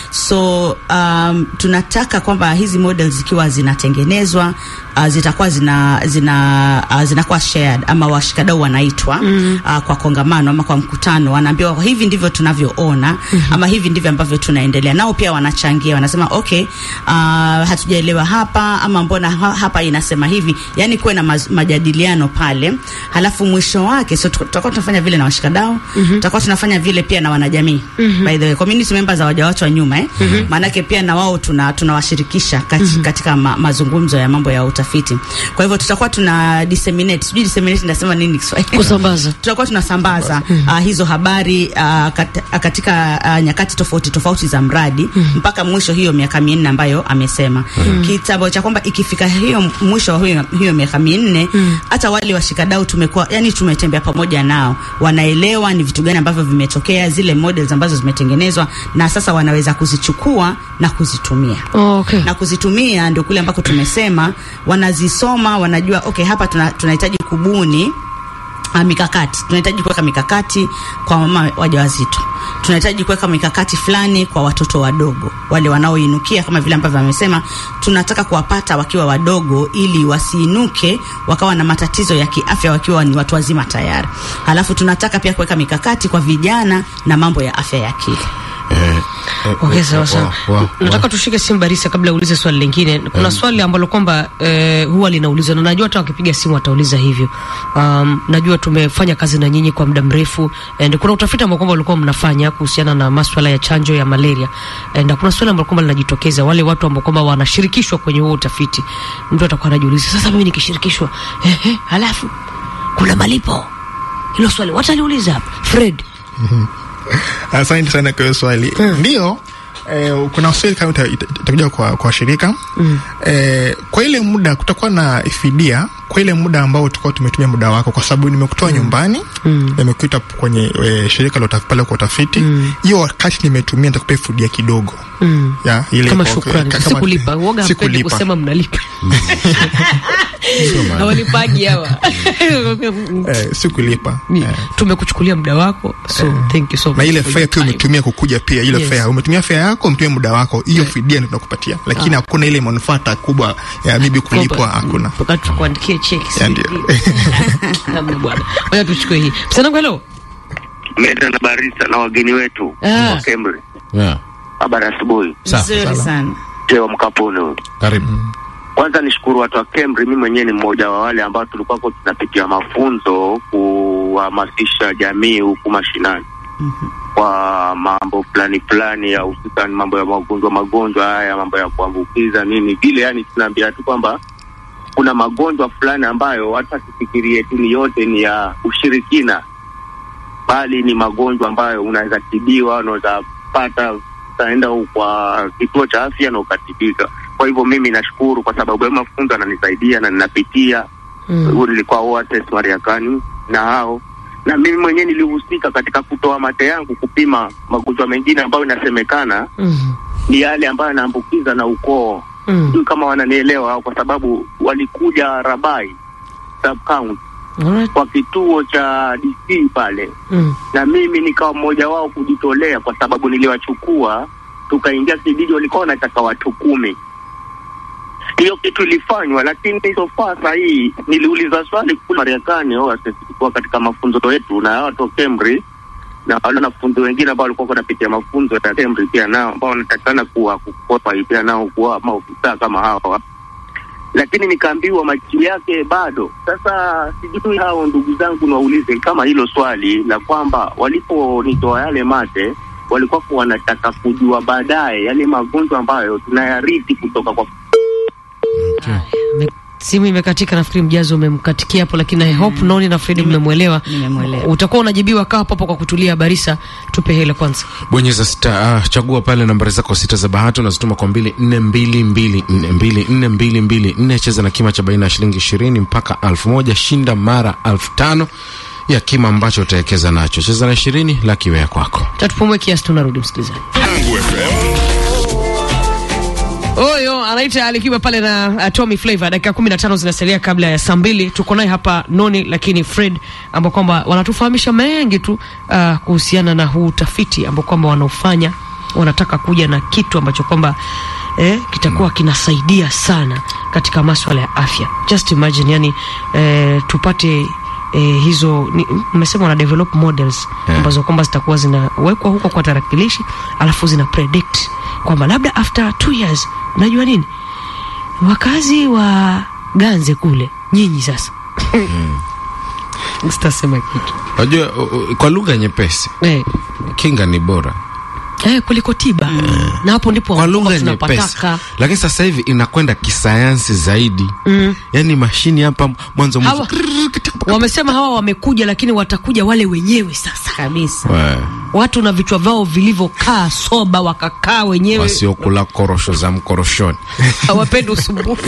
so um, tunataka kwamba hizi models zikiwa zinatengenezwa uh, zitakuwa zina zina uh, zinakuwa shared ama washikadau wanaitwa uh, kwa kongamano ama kwa mkutano wanaambiwa hivi ndivyo tunavyoona ama hivi ndivyo ambavyo tunaendelea nao pia wanachangia wanasema okay uh, hatujaelewa hapa ama mbona ha, hapa inasema hivi yani kuwe na maz, majadiliano pale halafu mwisho wake so tuko- tutakuwa tunafanya vile na washikadau tutakuwa tunafanya vile pia na wanajamii by the way community members hawajawachwa nyuma eh maanake pia na wao tuna tunawashirikisha kati, katika ma, mazungumzo ya mambo ya utafiti kwa hivyo tutakuwa tuna disseminate sijui disseminate ndasema nini Kiswahili kusambaza tutakuwa tunasambaza uh, hizo habari uh, kat, uh, katika uh, nyakati tofauti tofauti za mradi mpaka mwisho hiyo miaka minne ambayo amesema kitambo cha kwamba ikifika hiyo mwisho wa hiyo, hiyo miaka minne hata wale washikadau tumekuwa yani tumetembea pamoja nao wanaelewa ni vitu gani ambavyo vimetokea zile models ambazo zimetengenezwa na sasa wanaweza kuzichukua na kuzitumia oh, okay. na kuzitumia ndio kule ambako tumesema wanazisoma wanajua okay hapa tuna- tunahitaji kubuni uh, mikakati tunahitaji kuweka mikakati kwa mama wajawazito tunahitaji kuweka mikakati fulani kwa watoto wadogo wale wanaoinukia kama vile ambavyo amesema tunataka kuwapata wakiwa wadogo ili wasiinuke wakawa na matatizo ya kiafya wakiwa ni watu wazima tayari halafu tunataka pia kuweka mikakati kwa vijana na mambo ya afya ya akili eh, eh, Okay, eh, sawa sawa. wa- wa- Nataka tushike simu Barisa kabla uulize swali lingine. Kuna Mm. swali ambalo kwamba eh, huwa linaulizwa na najua hata wakipiga simu watauliza hivyo. Um, najua tumefanya kazi na nyinyi kwa muda mrefu and kuna utafiti ambao kwamba ulikuwa mnafanya kuhusiana na masuala ya chanjo ya malaria and kuna swali ambalo kwamba linajitokeza wale watu ambao kwamba wanashirikishwa kwenye huo utafiti. Mtu atakuwa anajiuliza sasa, mimi nikishirikishwa eh, eh, halafu kuna malipo. Hilo swali wataliuliza hapa Fred. asante sana kwa hiyo swali ndio eh, kuna swali kama ita- ita- itakuja kwa, kwa shirika eh, kwa ile muda kutakuwa na fidia kwa ile muda ambao tulikuwa tumetumia muda wako kwa sababu nimekutoa nyumbani nimekuita kwenye e, shirika la utafiti pale kwa utafiti hiyo wakati nimetumia nitakupea fidia kidogo Mm. ya ile kama kwa- shukrani ka- kama- sikulipa uoga hapendi sikulipa. kusema mnalipa hawalipaji hawa eh, sikulipa Ni- tumekuchukulia muda wako so thank you so much na ile for fare your pia time. umetumia kukuja pia ile Yes. fare umetumia fare yako umetumia muda wako hiyo fidia ndio tunakupatia lakini Ah. hakuna ile manufaa kubwa ya bibi kulipwa Kwamba- hakuna mpaka tukuandikie cheki Ya, ndio. Hamna bwana ngoja tuchukue hii msanangu hello Meta na Barisa na wageni wetu Ah. wa Kemri. Yeah. Habari asubuhi. Nzuri sana. Tewa Mkapuni huyu. Karibu. Kwanza nishukuru watu wa Kemri, mimi mwenyewe ni mmoja wa wale ambao tulikuwa kwa tunapitia mafunzo kuhamasisha jamii huku mashinani kwa mambo fulani fulani ya hususan mambo ya magonjwa magonjwa haya mambo ya kuambukiza nini vile, yani tunaambia tu kwamba kuna magonjwa fulani ambayo hata tufikirie tu ni yote ni ya ushirikina, bali ni magonjwa ambayo unaweza tibiwa, unaweza pata utaenda kwa kituo cha afya na ukatibika. Kwa hivyo mimi nashukuru kwa sababu hayo mafunzo ananisaidia na ninapitia mm. nilikuwa OAS Mariakani na hao na mimi mwenyewe nilihusika katika kutoa mate yangu kupima magonjwa mengine ambayo inasemekana Mhm. ni yale ambayo yanaambukiza na ukoo Mm. sijui kama wananielewa hao, kwa sababu walikuja Rabai sub county Alright. kwa kituo cha DC pale, Mm. na mimi nikawa mmoja wao kujitolea, kwa sababu niliwachukua tukaingia kijiji, walikuwa wanataka watu kumi. Hiyo kitu ilifanywa, lakini so far saa hii niliuliza swali kule Marekani, au tulikuwa katika mafunzo yetu na watu wa Cambridge na wale wanafunzi wengine ambao walikuwa wanapitia mafunzo ya Cambridge pia nao ambao wanatakikana kuwa kukopa pia nao kuwa maofisa kama hawa, lakini nikaambiwa majibu yake bado. Sasa sijui hao ndugu zangu niwaulize kama hilo swali la kwamba waliponitoa yale mate walikuwa wanataka kujua baadaye yale magonjwa ambayo tunayarithi kutoka kwa Me- simu imekatika, nafikiri mjazo umemkatikia hapo, lakini I hope Noni na Fredi mmemwelewa. Nimemwelewa. Utakuwa unajibiwa, kaa hapo hapo kwa kutulia. Barisa, tupe hela kwanza. bonyeza sita, uh, chagua pale nambari zako sita za bahati unazituma kwa mbili nne mbili mbili nne mbili nne mbili mbili nne cheza na kima cha baina ya shilingi ishirini mpaka alfu moja shinda mara alfu tano ya kima ambacho utawekeza nacho cheza na ishirini lakiwe ya kwako Tatupumue kiasi, tunarudi msikilizaji. Oyo anaita Alikiba pale na uh, Tommy Flavor. Dakika 15 zinasalia kabla ya saa mbili. Tuko naye hapa Noni lakini Fred, ambao kwamba wanatufahamisha mengi tu uh, kuhusiana na huu utafiti ambao kwamba wanaofanya, wanataka kuja na kitu ambacho kwamba eh, kitakuwa kinasaidia sana katika maswala ya afya. Just imagine, yani eh, tupate eh, hizo ni- mmesema wana develop models Yeah. ambazo kwamba zitakuwa zinawekwa huko kwa tarakilishi alafu zina predict kwamba labda after two years unajua nini wakazi wa ganze kule nyinyi sasa sitasema kitu unajua u- u- kwa lugha nyepesi eh, kinga ni bora eh, kuliko tiba na hapo ndipo kwa lugha ambapo nyepesi tunapataka lakini sasa hivi inakwenda kisayansi zaidi mm. yaani mashini hapa mwanzo mwisho hawa wamesema hawa wamekuja lakini watakuja wale wenyewe sasa kabisa Wa- watu na vichwa vyao vilivyokaa soba wakakaa wenyewe wasiokula korosho za mkoroshoni hawapendi usumbufu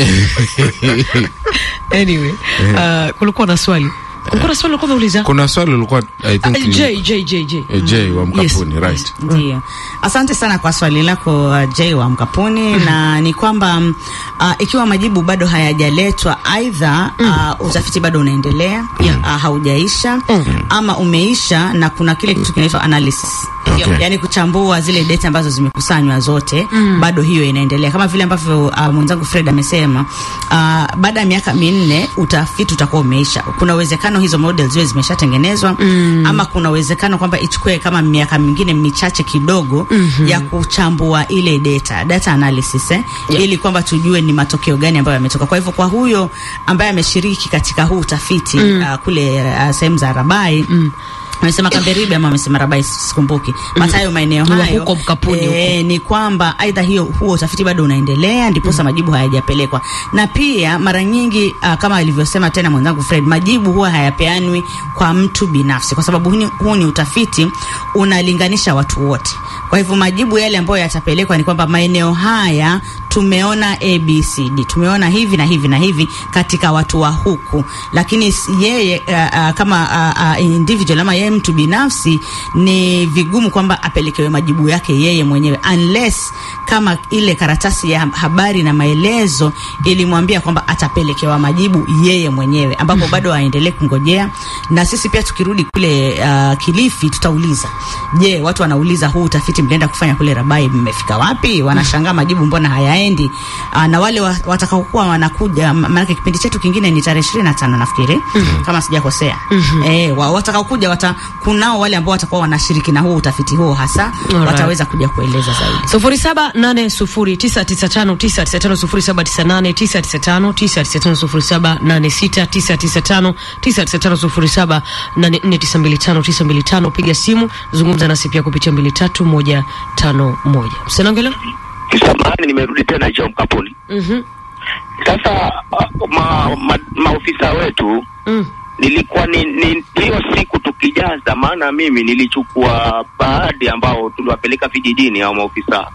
anyway uh, kulikuwa na swali kulikuwa na swali ulikuwa umeuliza kuna swali ulikuwa I think Ah, ni- J, J, J, J. eh, J wa mkapuni Yes. right Ndio, asante sana kwa swali lako uh, Jay wa Mkapuni na ni kwamba mm, uh, ikiwa majibu bado hayajaletwa, aidha uh, utafiti bado unaendelea Yeah. uh, haujaisha ama umeisha na kuna kile kitu kinaitwa analysis Okay. yaani kuchambua zile data ambazo zimekusanywa zote Mm. bado hiyo inaendelea kama vile ambavyo uh, mwenzangu Fred amesema uh, baada ya miaka minne utafiti utakuwa umeisha. Kuna uwezekano hizo models ziwe zimeshatengenezwa Mm. ama kuna uwezekano kwamba ichukue kama miaka mingine michache kidogo Mhm. ya kuchambua ile data data analysis eh, Yeah. ili kwamba tujue ni matokeo gani ambayo yametoka. Kwa hivyo kwa huyo ambaye ameshiriki katika huu utafiti Mm. uh, kule uh, sehemu za Rabai Mm. amesema Kamberibe ama amesema Rabai, sikumbuki basi hayo maeneo Ni wa hayo huko Mkapuni eh, ni kwamba aidha hiyo huo utafiti bado unaendelea ndiposa majibu hayajapelekwa, na pia mara nyingi uh, kama alivyosema tena mwenzangu Fred, majibu huwa hayapeanwi kwa mtu binafsi, kwa sababu huu ni- huu ni utafiti unalinganisha watu wote. Kwa hivyo majibu yale ambayo yatapelekwa ni kwamba maeneo haya tumeona ABCD, tumeona hivi na hivi na hivi katika watu wa huku, lakini s- yeye uh, uh, kama uh, uh, individual ama yeye mtu binafsi ni vigumu kwamba apelekewe majibu yake yeye mwenyewe unless kama ile karatasi ya habari na maelezo ilimwambia kwamba atapelekewa majibu yeye mwenyewe, ambapo bado aendelee kungojea. Na sisi pia tukirudi kule uh, Kilifi tutauliza, je, watu wanauliza huu utafiti mlienda kufanya kule Rabai mmefika wapi? Wanashangaa majibu mbona hayaendi. Uh, na wale wa, watakaokuwa wanakuja, ma- maanake kipindi chetu kingine ni tarehe ishirini na tano nafikiri kama sijakosea. Eh, wa, watakaokuja wata, kunao wale ambao watakuwa wanashiriki na huo utafiti huo hasa Alright. wataweza kuja kueleza zaidi. sufuri saba nane sufuri tisa tisa tano tisa tisa tano sufuri saba tisa nane tisa tisa tano tisa tisa tano sufuri saba nane sita tisa tisa tano tisa tisa tano sufuri saba nane nne tisa mbili tano tisa mbili tano piga simu zungumza nasi pia kupitia mbili tatu moja tano moja msenangelo Samahani, nimerudi tena hicho Mkapuni. Mhm. Sasa uh, ma, ma, maofisa wetu Mm. nilikuwa ni ni- hiyo siku tukijaza, maana mimi nilichukua baadhi ambao tuliwapeleka vijijini au maofisa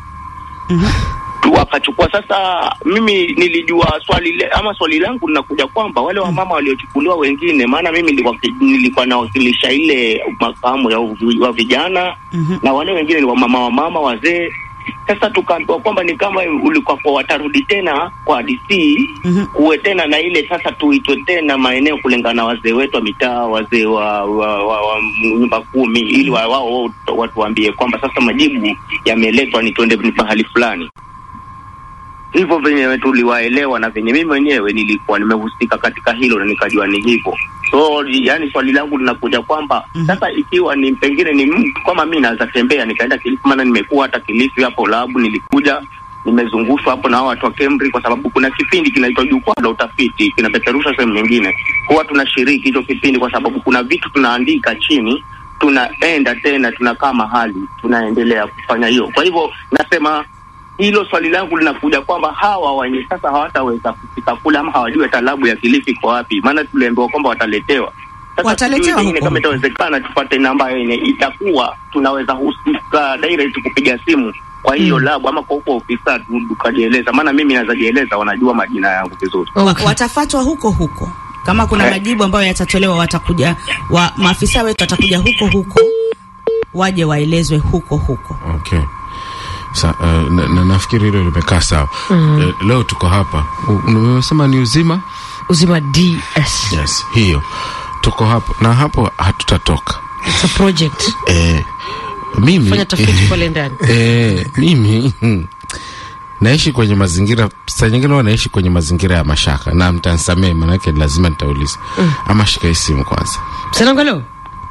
tu wakachukua. Sasa mimi nilijua swali le, ama swali langu linakuja kwamba wale wamama waliochukuliwa wengine, maana mimi nilikuwa, nilikuwa nawakilisha ile makamu ya uvi- wa vijana na wale wengine ni wamama wamama wazee. Sasa tukaambiwa kwamba ni kama ulikuwa kwa watarudi tena kwa DC kuwe tena na ile sasa, tuitwe tena maeneo kulingana na wazee wetu wa mitaa, wazee wa, wa, wa, wa nyumba kumi, ili wa- wao watuambie kwamba sasa majibu yameletwa, ni tuende ni pahali fulani hivyo venye tuliwaelewa na venye mimi mwenyewe nilikuwa nimehusika katika hilo na nikajua ni hivyo. So yani swali langu linakuja kwamba sasa ikiwa ni pengine ni mtu kama mi naweza tembea nikaenda Kilifi, maana nimekuwa hata Kilifi hapo labu, nilikuja nimezungushwa hapo na hao watu wa Kemri, kwa sababu kuna kipindi kinaitwa jukwaa la utafiti kinapeperusha sehemu nyingine, huwa tunashiriki hicho kipindi kwa sababu kuna vitu tunaandika chini tunaenda tena tunakaa mahali tunaendelea kufanya hiyo. Kwa hivyo nasema hilo swali langu linakuja kwamba hawa wenye sasa hawataweza kufika kule ama hawajui talabu ya Kilifi iko wapi, maana tuliambiwa kwamba wataletewa. Sasa Wataletewa sijui pengine huko. kama itawezekana tupate namba yenye itakuwa tunaweza husika direct kupiga simu kwa hiyo labu ama kwa huko ofisa tu- tukajieleza, maana mimi naweza jieleza, wanajua majina yangu vizuri. Wa- watafatwa huko huko kama kuna Eh. majibu ambayo yatatolewa watakuja wa, maafisa wetu watakuja huko huko waje waelezwe huko huko Okay. Sa, uh, na, na, nafikiri hilo limekaa sawa. Mm. Eh, leo tuko hapa. U- Umesema ni uzima? Uzima DS. Yes, hiyo. Tuko hapo na hapo hatutatoka. It's a project. Eh, mimi Fanya tafiti pale ndani. Eh, mimi hmm, naishi kwenye mazingira saa nyingine huwa naishi kwenye mazingira ya mashaka na mtansamee, manake lazima nitauliza. Mm. Ama shika hii simu kwanza. Msanangalo.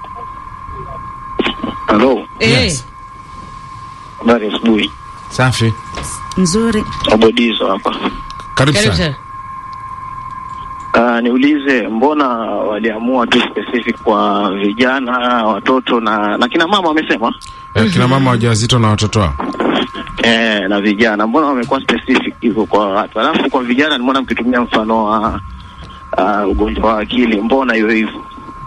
Halo. Eh. Habari ya asubuhi. Safi. nzuri Abodizo hapa. Karibu Karibu sana. sana. Uh, niulize mbona waliamua tu specific kwa vijana, watoto na na kina mama wamesema? Eh, kina mama wajawazito na watoto wao. Eh, na vijana mbona wamekuwa specific hivyo kwa watu? Alafu kwa vijana nimeona mkitumia mfano wa uh, ugonjwa wa akili, mbona hiyo hivyo?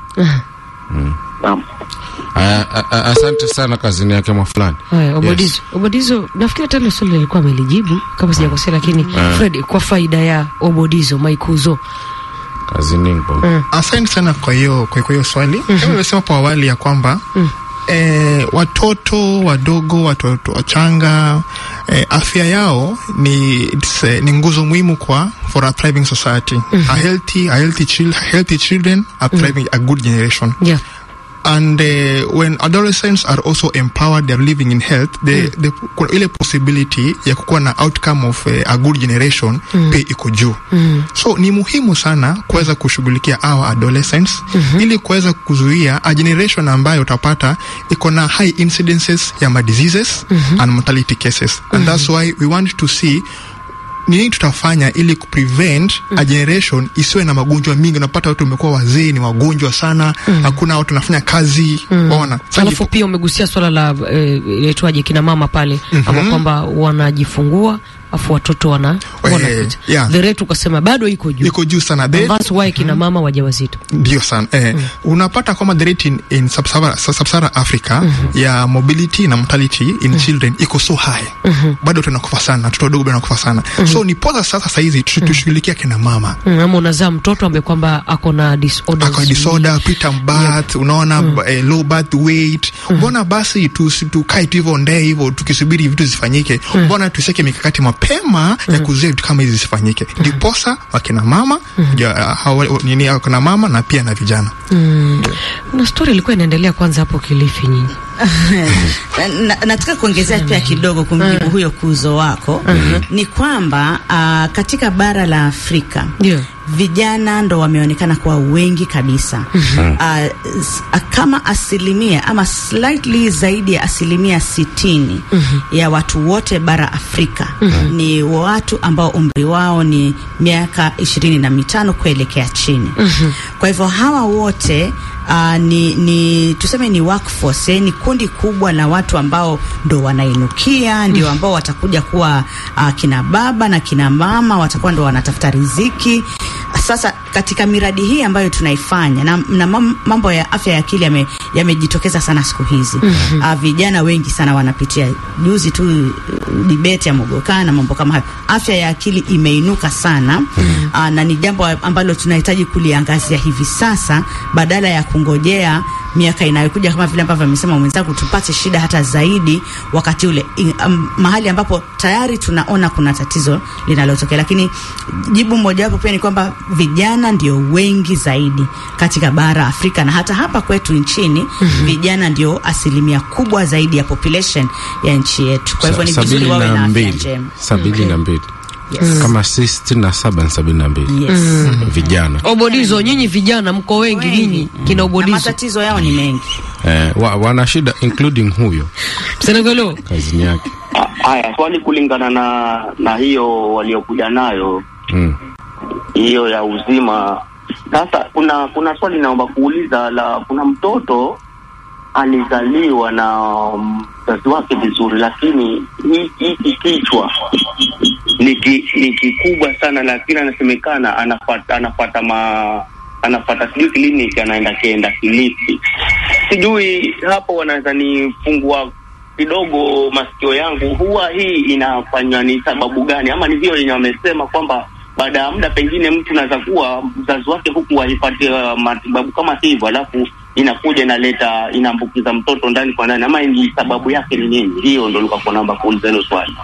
Naam. Aya, a- a- Asante sana kazini yake mwa fulani. Haya, Obodizo. Obodizo, nafikiri hata ile swali lilikuwa amelijibu kama sijakosea, lakini Ah. Fred, kwa faida ya Obodizo Maikuzo. Kazini mpo. Asante sana kwa hiyo kwa kwa hiyo swali. Kama nimesema hapo awali ya kwamba eh, watoto wadogo, watoto wachanga eh, afya yao ni it's, eh, ni nguzo muhimu kwa for a thriving society. A healthy a healthy chil healthy children are thriving a good generation. Yeah. and uh, when adolescents are also empowered they're living in health the, the, kuna ile possibility ya kukuwa na outcome of uh, a good generation Mm. pia iko juu Mm. so ni muhimu sana kuweza kushughulikia our adolescents ili kuweza kuzuia a generation ambayo utapata iko na high incidences ya ma diseases and mortality cases and that's why we want to see ni nini tutafanya ili kuprevent a generation isiwe na magonjwa mingi unapata watu wamekuwa wazee ni wagonjwa sana hakuna watu wanafanya kazi waona Alafu pia umegusia swala la eh, inaitwaje kina mama pale Mhm. ama kwamba wanajifungua afu watoto wana wanakuja. yeah. The rate ukasema bado iko juu. iko juu sana And The- that's why kina mama wajawazito. ndio sana eh, unapata kwamba the rate in, in sub-Sahara sub Africa ya mobility na mortality in children iko so high bado tunakufa sana watoto wadogo bado wanakufa sana so ni poza sasa sahizi tu- tushughulikia kina mama Mm, ama unazaa mtoto ambaye kwamba ako na disorders. ako disorder preterm birth unaona eh, low birth weight mbona basi tusi- tukae tu hivyo ndee hivyo tukisubiri vitu zifanyike mbona tusiweke mikakati mapema ya kuzuia vitu kama hizi zisifanyike ndiposa wakina mama ja, hawa, nini wakina mama na pia na vijana Mm. Na story ilikuwa inaendelea kwanza hapo Kilifi nyinyi. na, nataka kuongezea pia kidogo kumjibu huyo kuzo wako ni kwamba uh, katika bara la Afrika vijana ndo wameonekana kuwa wengi kabisa Mhm. uh, s- uh, kama asilimia ama slightly zaidi ya asilimia sitini ya watu wote bara Afrika Mhm. ni watu ambao umri wao ni miaka ishirini na mitano kuelekea chini kwa hivyo hawa wote uh, ni, ni tuseme ni workforce, eh, ni kundi kubwa la watu ambao ndo wanainukia, ndio ambao watakuja kuwa uh, kina baba na kina mama, watakuwa ndo wanatafuta riziki sasa katika miradi hii ambayo tunaifanya na, na mam- mambo ya afya ya akili yame- yamejitokeza sana siku hizi Mhm. uh, vijana wengi sana wanapitia juzi tu uh, debate ya mogokaa na mambo kama hayo afya ya akili imeinuka sana uh, na ni jambo ambalo tunahitaji kuliangazia hivi sasa badala ya kungojea miaka inayokuja kama vile ambavyo amesema mwenzangu tupate shida hata zaidi wakati ule I, um, mahali ambapo tayari tunaona kuna tatizo linalotokea lakini jibu mojawapo pia ni kwamba vijana ndio wengi zaidi katika bara Afrika na hata hapa kwetu nchini Mhm. vijana ndio asilimia kubwa zaidi ya population ya nchi yetu kwa hivyo ni Sa- vizuri sabini wawe na na afya mbili njema sabini na mbili Yes. kama si sitini na saba ni sabini na mbili Yes. Mm. vijana Obodizo, nyinyi vijana mko wengi, nyinyi kina na Obodizo. matatizo yao ni mengi eh, wa, wana shida including huyo Senegalo kazini yake Haya, swali kulingana na na hiyo waliokuja nayo mm. hiyo ya uzima. Sasa kuna kuna swali naomba kuuliza la, kuna mtoto alizaliwa na mzazi wake vizuri, lakini hii- hiki kichwa ni ki- ni kikubwa sana, lakini anasemekana anafata anafata ma anafata sijui kliniki, anaenda kienda Kilifi. Sijui hapo wanaweza nifungua kidogo masikio yangu, huwa hii inafanywa ni sababu gani, ama ni vile yenye wamesema kwamba baada ya muda pengine mtu anaweza kuwa mzazi wake huku waipatia matibabu kama hivyo, alafu inakuja inaleta inaambukiza mtoto ndani kwa ndani, ama ni sababu yake ni nini? Hiyo ndo nilikuwa naomba kuuliza hilo swali.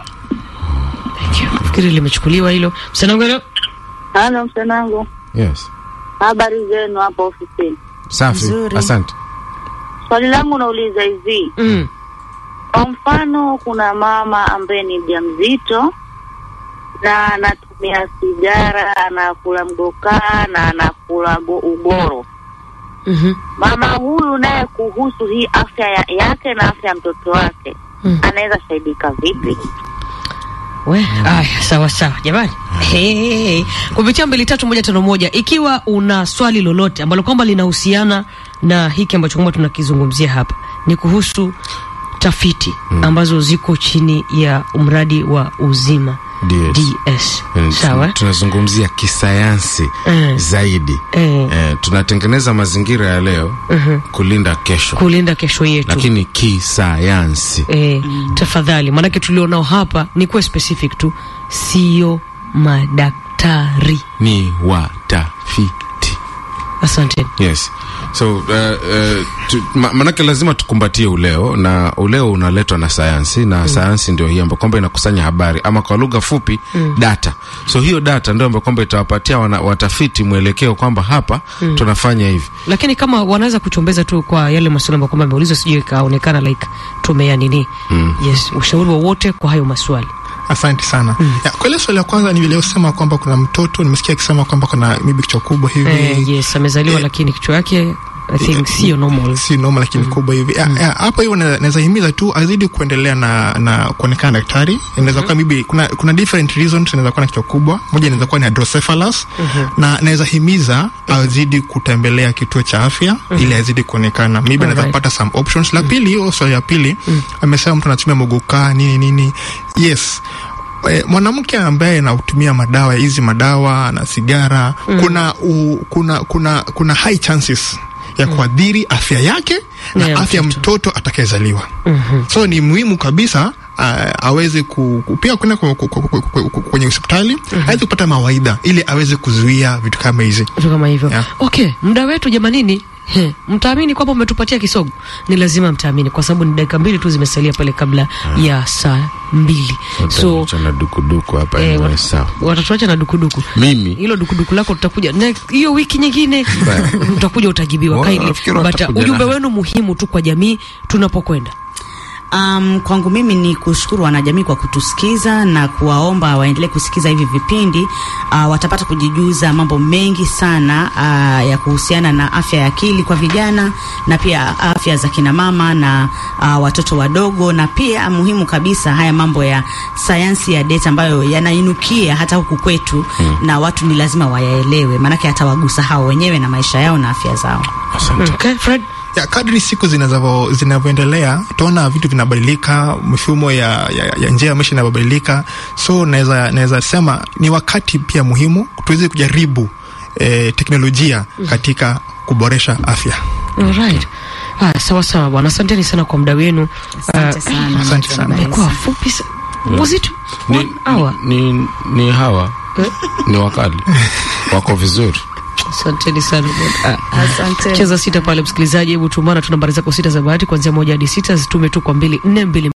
Fikiri limechukuliwa hilo. Senegalo Halo msanangu, yes habari zenu hapo ofisini? safi Nzuri. asante Swali langu nauliza hivi mm. kwa mfano, kuna mama ambaye ni mjamzito na anatumia sigara, anakula mgokaa na anakula bo- uboro. Mhm. Mama huyu naye kuhusu hii afya ya, yake na afya ya mtoto wake Mm. anaweza saidika vipi? We, aya, sawa sawa jamani. Hey, kupitia mbili tatu moja tano moja, ikiwa una swali lolote ambalo kwamba linahusiana na hiki ambacho kwamba tunakizungumzia hapa, ni kuhusu tafiti ambazo ziko chini ya mradi wa uzima DS. DS. Eh, Sawa. tun- tunazungumzia kisayansi Mm. zaidi Eh. eh, tunatengeneza mazingira ya leo Mhm. kulinda kesho Kulinda kesho yetu. lakini kisayansi Eh, tafadhali, maanake tulionao hapa ni kuwa specific tu, sio madaktari. ni watafiti Asante. yes so uh, uh, tu, ma, manake lazima tukumbatie uleo na uleo unaletwa na sayansi na Mm. sayansi ndio hii ambayo kwamba inakusanya habari ama kwa lugha fupi Mm. data so hiyo data ndio ambayo kwamba itawapatia wana, watafiti mwelekeo kwamba hapa Mm. tunafanya hivi lakini kama wanaweza kuchombeza tu kwa yale maswali ambayo kwamba ameulizwa, sijui ikaonekana like tumea nini. Mm. Yes, ushauri wowote kwa hayo maswali. Asante sana. Ya, kwa ile swali la kwanza ni vile usema kwamba kuna mtoto nimesikia akisema kwamba kuna maybe kichwa kubwa hivi. Eh, yes, amezaliwa lakini kichwa yake I think sio normal. si normal lakini kubwa hivi Ya, ya, hapo hivyo na- naweza himiza tu azidi kuendelea na na kuonekana na daktari inaweza kuwa maybe kuna kuna different reasons inaweza kuwa na kichwa kubwa moja inaweza kuwa ni hydrocephalus na naweza himiza azidi kutembelea kituo cha afya ili azidi kuonekana maybe anaweza Alright. kupata some options la pili hiyo swali ya pili amesema mtu anatumia mogokaa nini nini yes Eh, mwanamke ambaye anatumia madawa hizi madawa na sigara Mm. kuna, u, kuna kuna kuna high chances ya kuadhiri afya yake na Ya afya ya mtoto atakayezaliwa Mhm. so ni muhimu kabisa uh, aweze ku, ku, pia kwenda ku- ku- ku- ku- ku- ku- kwenye hospitali aweze kupata mawaidha ili aweze kuzuia vitu kama hizi Vitu kama hivyo. Okay, muda wetu jamanini. He, mtaamini kwamba umetupatia kisogo? Ni lazima mtaamini kwa sababu ni dakika mbili tu zimesalia pale kabla ya saa mbili. So na dukuduku hapa eh, anyway, wat- sawa watatuacha na dukuduku. mimi Hilo dukuduku lako tutakuja na hiyo wiki nyingine utakuja utajibiwa Wa- kindly. nafikiri But watakuja ujumbe na- wenu muhimu tu kwa jamii tunapokwenda. Um, kwangu mimi ni kushukuru wanajamii kwa kutusikiza na kuwaomba waendelee kusikiza hivi vipindi. Uh, watapata kujijuza mambo mengi sana uh, ya kuhusiana na afya ya akili kwa vijana na pia afya za kina mama na uh, watoto wadogo, na pia muhimu kabisa haya mambo ya sayansi ya data ambayo yanainukia hata huku kwetu Mm. na watu ni lazima wayaelewe, maanake hatawagusa hao wenyewe na maisha yao na afya zao. Okay, Fred. ya kadri siku zinavyo- zinavyoendelea utaona vitu vinabadilika mifumo ya, ya, ya njia ya maisha inabadilika so naweza naweza sema ni wakati pia muhimu tuweze kujaribu eh, teknolojia katika kuboresha afya. Alright. Ah, sawa sawa bwana, asanteni sana kwa muda wenu. Asante sana. Asante sana. Imekuwa fupi sa- was it ni, one hour? ni, ni hawa ni wakali wako vizuri Asanteni sana bwana. Ah, Asante. Cheza sita pale msikilizaji, hebu tumana tu nambari zako sita za bahati kuanzia moja hadi sita, zitume tu kwa mbili nne mbili